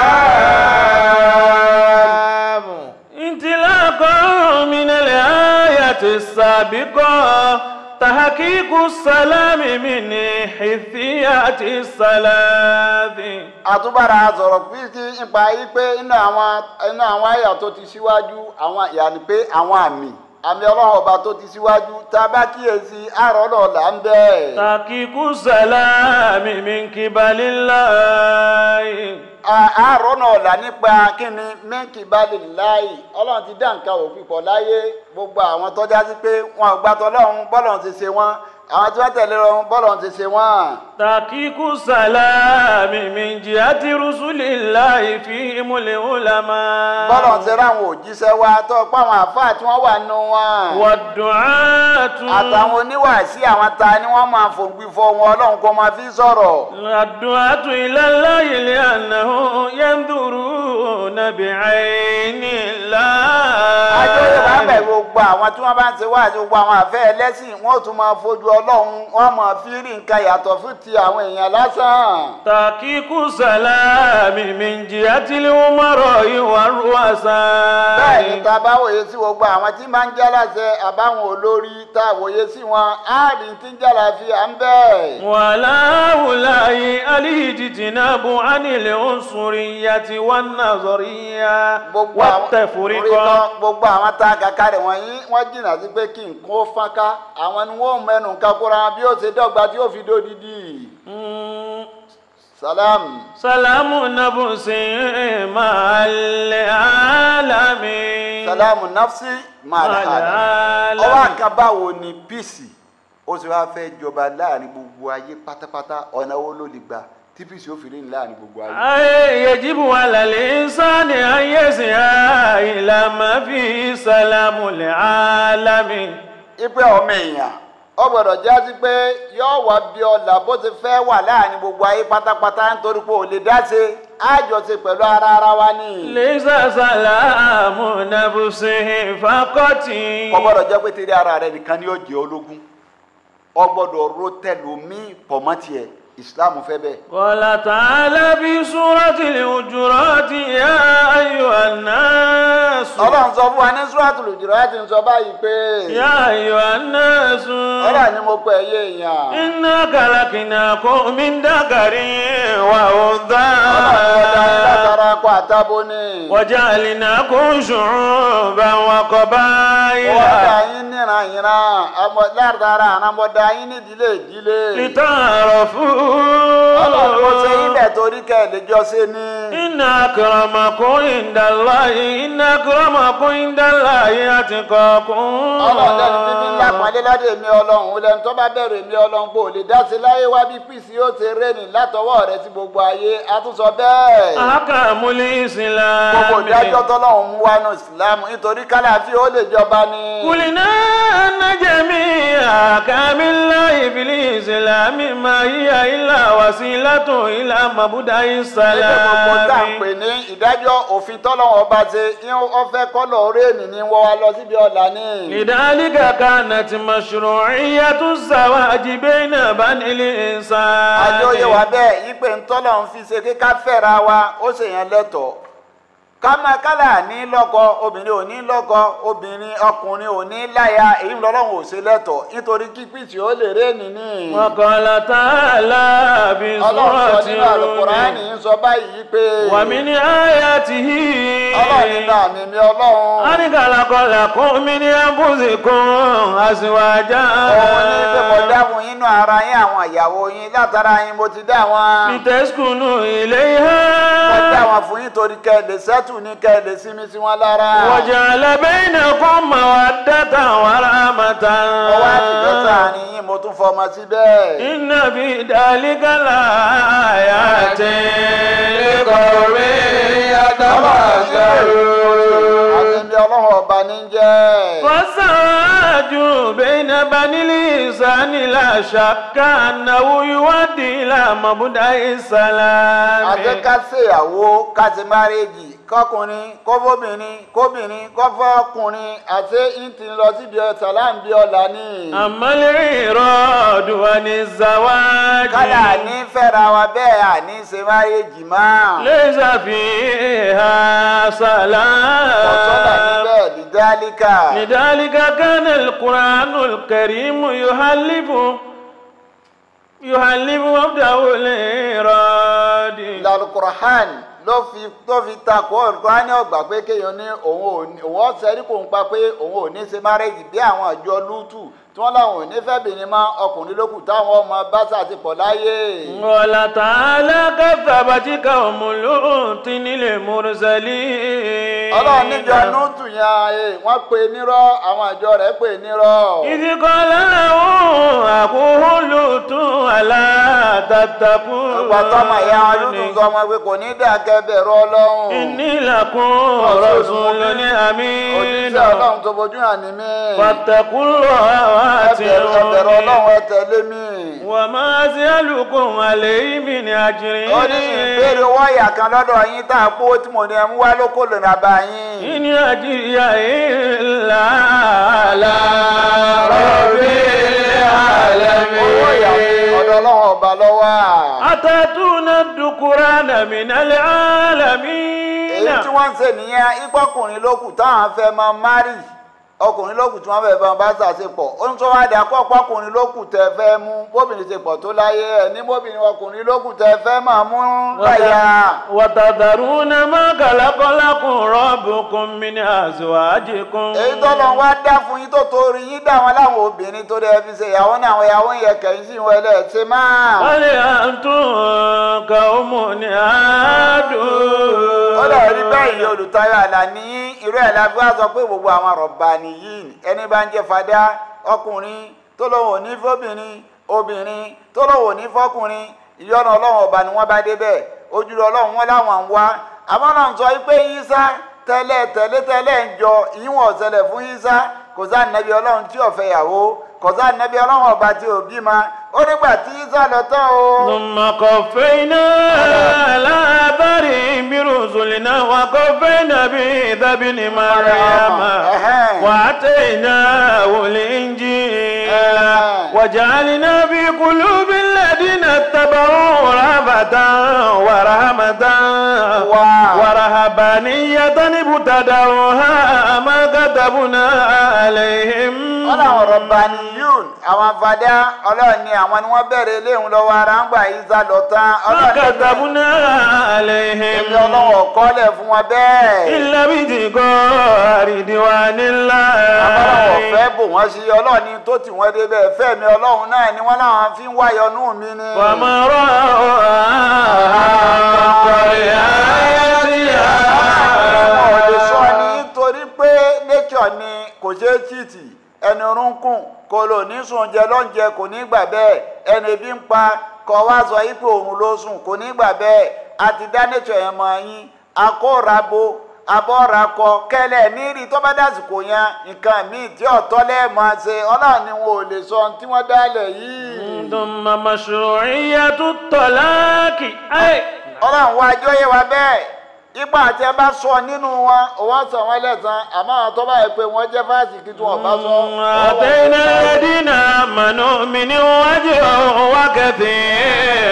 والسلام انطلاقا من الآية السابقة تحقيق السلام من حيثيات الصلاة àtúbàrà sọ̀rọ̀ píríkì nípa yí pé inú àwọn inú àwọn àyà tó ti síwájú àwọn yàní pé àwọn àmì àmì ọlọ́run ọba tó ti síwájú tá a bá kíyèsí àárọ̀ náà là ń bẹ́ẹ̀. تحقيق السلام من قبل الله àárọ̀ náà là nípa kíni mẹ́ǹkì balẹ̀ láàyè ọlọ́run ti dá nǹkan òfin pọ̀ láyé gbogbo àwọn tọ́já sí pé wọn ò gbàtọ́ ọlọ́run bọ́lọ̀ ti ṣe wọ́n àwọn tí wọ́n tẹ̀lé wọn bọ́lọ̀ ti ṣe wọ́n. تحقيق السلام من جهة رسل الله فيهم العلماء bọ́lọ̀ ti ráwọn òjíṣẹ́ wa tó pa àwọn àfáà tí wọ́n wà nù wọn. والدعاة àtàwọn oníwàásí àwọn ta ni wọ́n máa fòǹgbì fọ wọn ọlọ́run kó máa fi sọ̀rọ̀. الدعاة إلى الله لأنه ينظرون بعين ajọ́yẹ̀ bá bẹ̀ الله gbogbo àwọn tí wọ́n bá ń ṣe wá àti gbogbo àwọn àfẹ́ ẹlẹ́sìn wọ́n tún máa fojú ọlọ́run wọ́n máa fi rí nǹkan yàtọ̀ fún ti àwọn èèyàn lásán. تحقيق السلام من جهة الأمراء والرؤساء bẹ́ẹ̀ ni tá a bá wòye sí gbogbo àwọn tí máa ń jálàṣẹ àbáwọn olórí tá a wòye sí wọn á rí tí ń jálàfíà ń bẹ́ẹ̀. ولا هؤلاء الاجتناب عن العنصرية والنظرية gbogbo àwọn والتفرقة orí gbogbo àwọn tá a kàkà rẹ̀ wọ̀nyí wọ́n jìnnà sí pé kí nǹkan ó fọ́nká àwọn ni wọ́n mẹ́nu nǹkan kóra wọn bí ó ṣe dọ́gba tí ó fi dódìdí. مم. salam. سلام نفس مع العالمين salamu nafsi maala العالمين. ọwọ́ àkàn báwo ni píìsì ó sì wáá fẹ́ jọba láàrin gbogbo ayé pátápátá ọ̀nà wo ló lè gbà tí píìsì ó fi rí ní láàrin gbogbo ayé. أي يجب على الإنسان أن يسعى إلى ما فيه سلام العالمين ipe ọmọ èèyàn ó gbọ́dọ̀ jásí pé yóò wá bí ọlà bó ti fẹ́ wà láàrin gbogbo ayé pátápátá nítorí pé ò lè dá ṣe àjọṣe pẹ̀lú ara ara wa ní. ليس سلام نفس فقط kò gbọ́dọ̀ jẹ́ pé tẹ̀lé ara rẹ nìkan ni yóò jẹ́ ológun ó gbọ́dọ̀ ro tẹlómi pọ̀ mọ́ tiẹ̀ ìsìláàmù fẹ́ bẹ́ẹ̀. قال تعالى في سورة الحجرات يا أيها الناس ọlọ́run sọ fún wa ní sùràtù Hujurat ń sọ báyìí pé يا أيها الناس ọlọ́run ni mo pè é yé èèyàn. إنا خلقناكم من ذكر وأنثى látara kó àtàbó ni. وجعلناكم شعوبا وقبائل wọ́n dá yín níran ìran àmọ́ látara àràmọ́dá yín nídìílé ìdílé. ọlọ́run kò ṣe لتعرفوا ibẹ̀ torí kẹ́ ẹ̀ lè jọ ṣe ni. إن أكرمكم عند الله إن أكرمكم عند الله أتقاكم ọlọ́run lẹ́nu bíbí ńlá pọ́nlé ládé mi ọlọ́run ó lẹ́nu tó bá bẹ̀rù mi ọlọ́run kò lè dá sí láyé wá bí pìsì yóò ṣe rénì látọwọ́ rẹ sí gbogbo ayé a tún sọ bẹ́ẹ̀. أحكام الإسلام gbogbo ìdájọ́ tọ́lọ́run mú wá nù ìsìlámù nítorí kálàfíà ó lè jọba ni. قلنا أن جميع أحكام الله في الإسلام ما هي إلا وسيلة إلى مبدأ Ilé gbogbo tá à ń السلام pè ní ìdájọ́ òfin tọ́lọ́wọ́ ọba ṣe yín ó fẹ́ kọ́lọ̀ orí ènì ní wọ́n wá lọ síbi ọ̀la ní. لذلك كانت مشروعية الزواج بين بني الإنسان àjọyẹ̀ wà bẹ́ẹ̀ yí pé ntọ́lọ̀ ń fi ṣe kí ká fẹ́ra wa ó ṣèyàn lẹ́tọ̀ọ́ kámá kálá ní lọ́kọ obìnrin ò ní lọ́kọ obìnrin ọkùnrin ò ní láya èyí lọ́lọ́run ò ṣe lẹ́tọ̀ọ́ nítorí kí pìtì ó lè ré nìní. وقال تعالى في ọlọ́run sọ سورة nínú àlùkùránì الروم ń sọ báyìí pé ومن آياته ọlọ́run nínú àmì mi ọlọ́run أن خلق لكم من أنفسكم أزواجا òun ní pé mo dá fún yín nínú ara yín àwọn ìyàwó yín látara yín mo ti dá wọn. لتسكنوا mo dá إليها wọn fún yín torí kẹ́ ẹ lè sẹ́tù ní kẹ́ ẹ lè sinmi sí wọn lára. وجعل بينكم مودة ورحمة mo wá fìfẹ́ sáàrin yín mo tún fọmọ síbẹ̀. إن في ذلك لآيات لقوم يتفكرون àtẹ̀bí ọlọ́run ọba ní jẹ́. والزواج بين بني الإنسان لا شك أنه يؤدي إلى مبدأ السلام àti ká ṣèyàwó ká ti márèjì kọkùnrin kóbóbìnrin kóbìnrin kọfọkùnrin àti ìtì lọ síbi sàlám bí ọ̀la ní. أما الإيراد عن الزواج kálá ní fẹ́ra wa bẹ́ẹ̀ àní ṣe márèjì mọ́. ليس فيها ọ̀tọ́lá سلام níbẹ̀ dídálíkà. لذلك كان القرآن الكريم يحلف يحلف مبدأ الإيراد ìlàlùkùrọ̀hán ló fi tó fi takò olùkọ́ni ọgbà pé kéèyàn ní òun ò ní òun ọ̀sẹ̀rí kò ń pa pé òun ò ní ṣe márẹ́jì bí àwọn àjọ lútù tí wọ́n láwọn ò ní fẹ́ bìnrin mọ́ ọkùnrin lókù táwọn ọmọ bá ṣàtìpọ̀ láyé. قال تعالى كذبت قوم لوط المرسلين ọlọ́run níjọ lútù yẹn ẹ wọ́n pe nírọ́ àwọn àjọ rẹ̀ pe nírọ́. إذ قال له أخوه لوط ألا تتقون ìgbà tọ́mọ ìyá wọn lútù sọ ọmọ pé kò ní dàgẹ́ bẹ̀rù ọlọ́run. إني لكم رسول أمين òjíṣẹ́ ọlọ́run tó fojú hàn ní mí. فاتقوا الله ẹ bẹ̀rù ẹ bẹ̀rù وأطيعوني ọlọ́run ẹ tẹ̀lé mi. وما أسألكم عليه من أجر ó ní ìbéèrè owó ọ̀yà kan lọ́dọ̀ yín tá a kó tí mo ní ẹ mú wá lóko lè nà bá yín. إن أجري إلا على رب owó ọ̀yà العالمين ọ̀dọ̀ ọlọ́run ọba lọ́wọ́. أتأتون الذكران من العالمين èyí tí wọ́n ń ṣe nìyẹn igbọ́kùnrin lókù táwọn fẹ́ máa márì ọkùnrin lókù tí wọ́n fẹ́ máa bá ṣàṣepọ̀ ó ń sọ wá dà kọ́ ọkùnrin lókù tẹ fẹ́ mú bóbìnrin ṣe pọ̀ tó láyé ẹ̀ ní bóbìnrin ọkùnrin lókù tẹ fẹ́ máa mú láyà. وتذرون ما خلق لكم ربكم من أزواجكم èyí tó lọ wá dá fún yín tó torí yín dá wọn láwọn obìnrin tó dẹ fi ṣe ìyàwó náà àwọn ìyàwó yẹn kẹyìn sí ìwọ ẹlẹ́ẹ̀ṣẹ̀ máa. بل أنتم قوم عادون ó lọ rí bẹ́ẹ̀ ni olùtayọ àlà ní irú ẹ̀ la fi wá sọ pé gbogbo àwọn rọ̀bà nìyí ẹni bá ń jẹ́ fadá ọkùnrin tó lóun ò ní fóbìnrin obìnrin tó lóun ò ní fọkùnrin ìyọ́nà ọlọ́run ọba ni wọ́n bá débẹ̀ ojúlọ ọlọ́run wọn láwọn ń wá àmọ́ náà ń sọ pé yísá tẹ́lẹ̀ tẹ́lẹ̀ tẹ́lẹ̀ ń jọ ìwọ̀n ọ̀sẹ̀lẹ̀ fún yísá kò sáà nẹ́bí ọlọ́run tí ò fẹ́ yàwó kò sáà nẹ́bí ọlọ́run ọba tí ò bímọ ó nígbà tí yísá lọ tán o. ثم قفينا على آثارهم برسلنا وقفينا بعيسى ابن مريم وآتيناه الإنجيل وجعلنا في قلوب الذين اتبعوا رهبة ورحمة ورهبانية ابتدعوها ما كتبنا عليهم wọ́n làwọn rọ̀bàníyùn àwọn afadá ọlọ́run ni àwọn ni wọ́n bẹ̀rẹ̀ eléhùn lọ́wọ́ ara ń gbà yíṣà lọ tán ما ọlọ́run ní كتبنا عليهم èmi ọlọ́run ọ̀kọ́lẹ̀ fún wọn bẹ́ẹ̀. إلا ابتغاء رضوان الله ọlọ́run ọ̀fẹ́ bò wọ́n sí ọlọ́run ní tó tì wọ́n débẹ̀ ẹ̀fẹ́ mi ọlọ́run náà ni wọ́n láwọn fi ń wáyọnú mi ni. وما رأوا Àwọn ò lè sọ ni nítorí pé nature ni kò ṣeé chìtì ẹni orúnkún kò lò ní sùn jẹ lọ́njẹ kò ní gbà bẹ́ẹ̀ ẹni ebi ń pa kọ wá sọ yí pé òun ló sùn kò ní gbà bẹ́ẹ̀ àti dá nature yẹn mọ yín akórabo abọ́rakọ kẹlẹ̀ nírì tó bá dásìkò yẹn nǹkan míì tí ọ̀tọ́ lẹ́ẹ̀mọ́ ṣe ọlọ́run ni wọn ò lè sọ ohun tí wọ́n dálẹ̀ yìí. ثم مشروعية الطلاق أي ọlọ́run wá ajọ́ yé wa bẹ́ẹ̀ ipa àti ẹ bá sọ nínú wọn òun sọ wọn lẹ́sàn àmọ́ àwọn tó bá yẹ pé wọ́n jẹ́ fásitì tí wọ́n bá sọ. آتينا الذين آمنوا منهم أجرا وكثير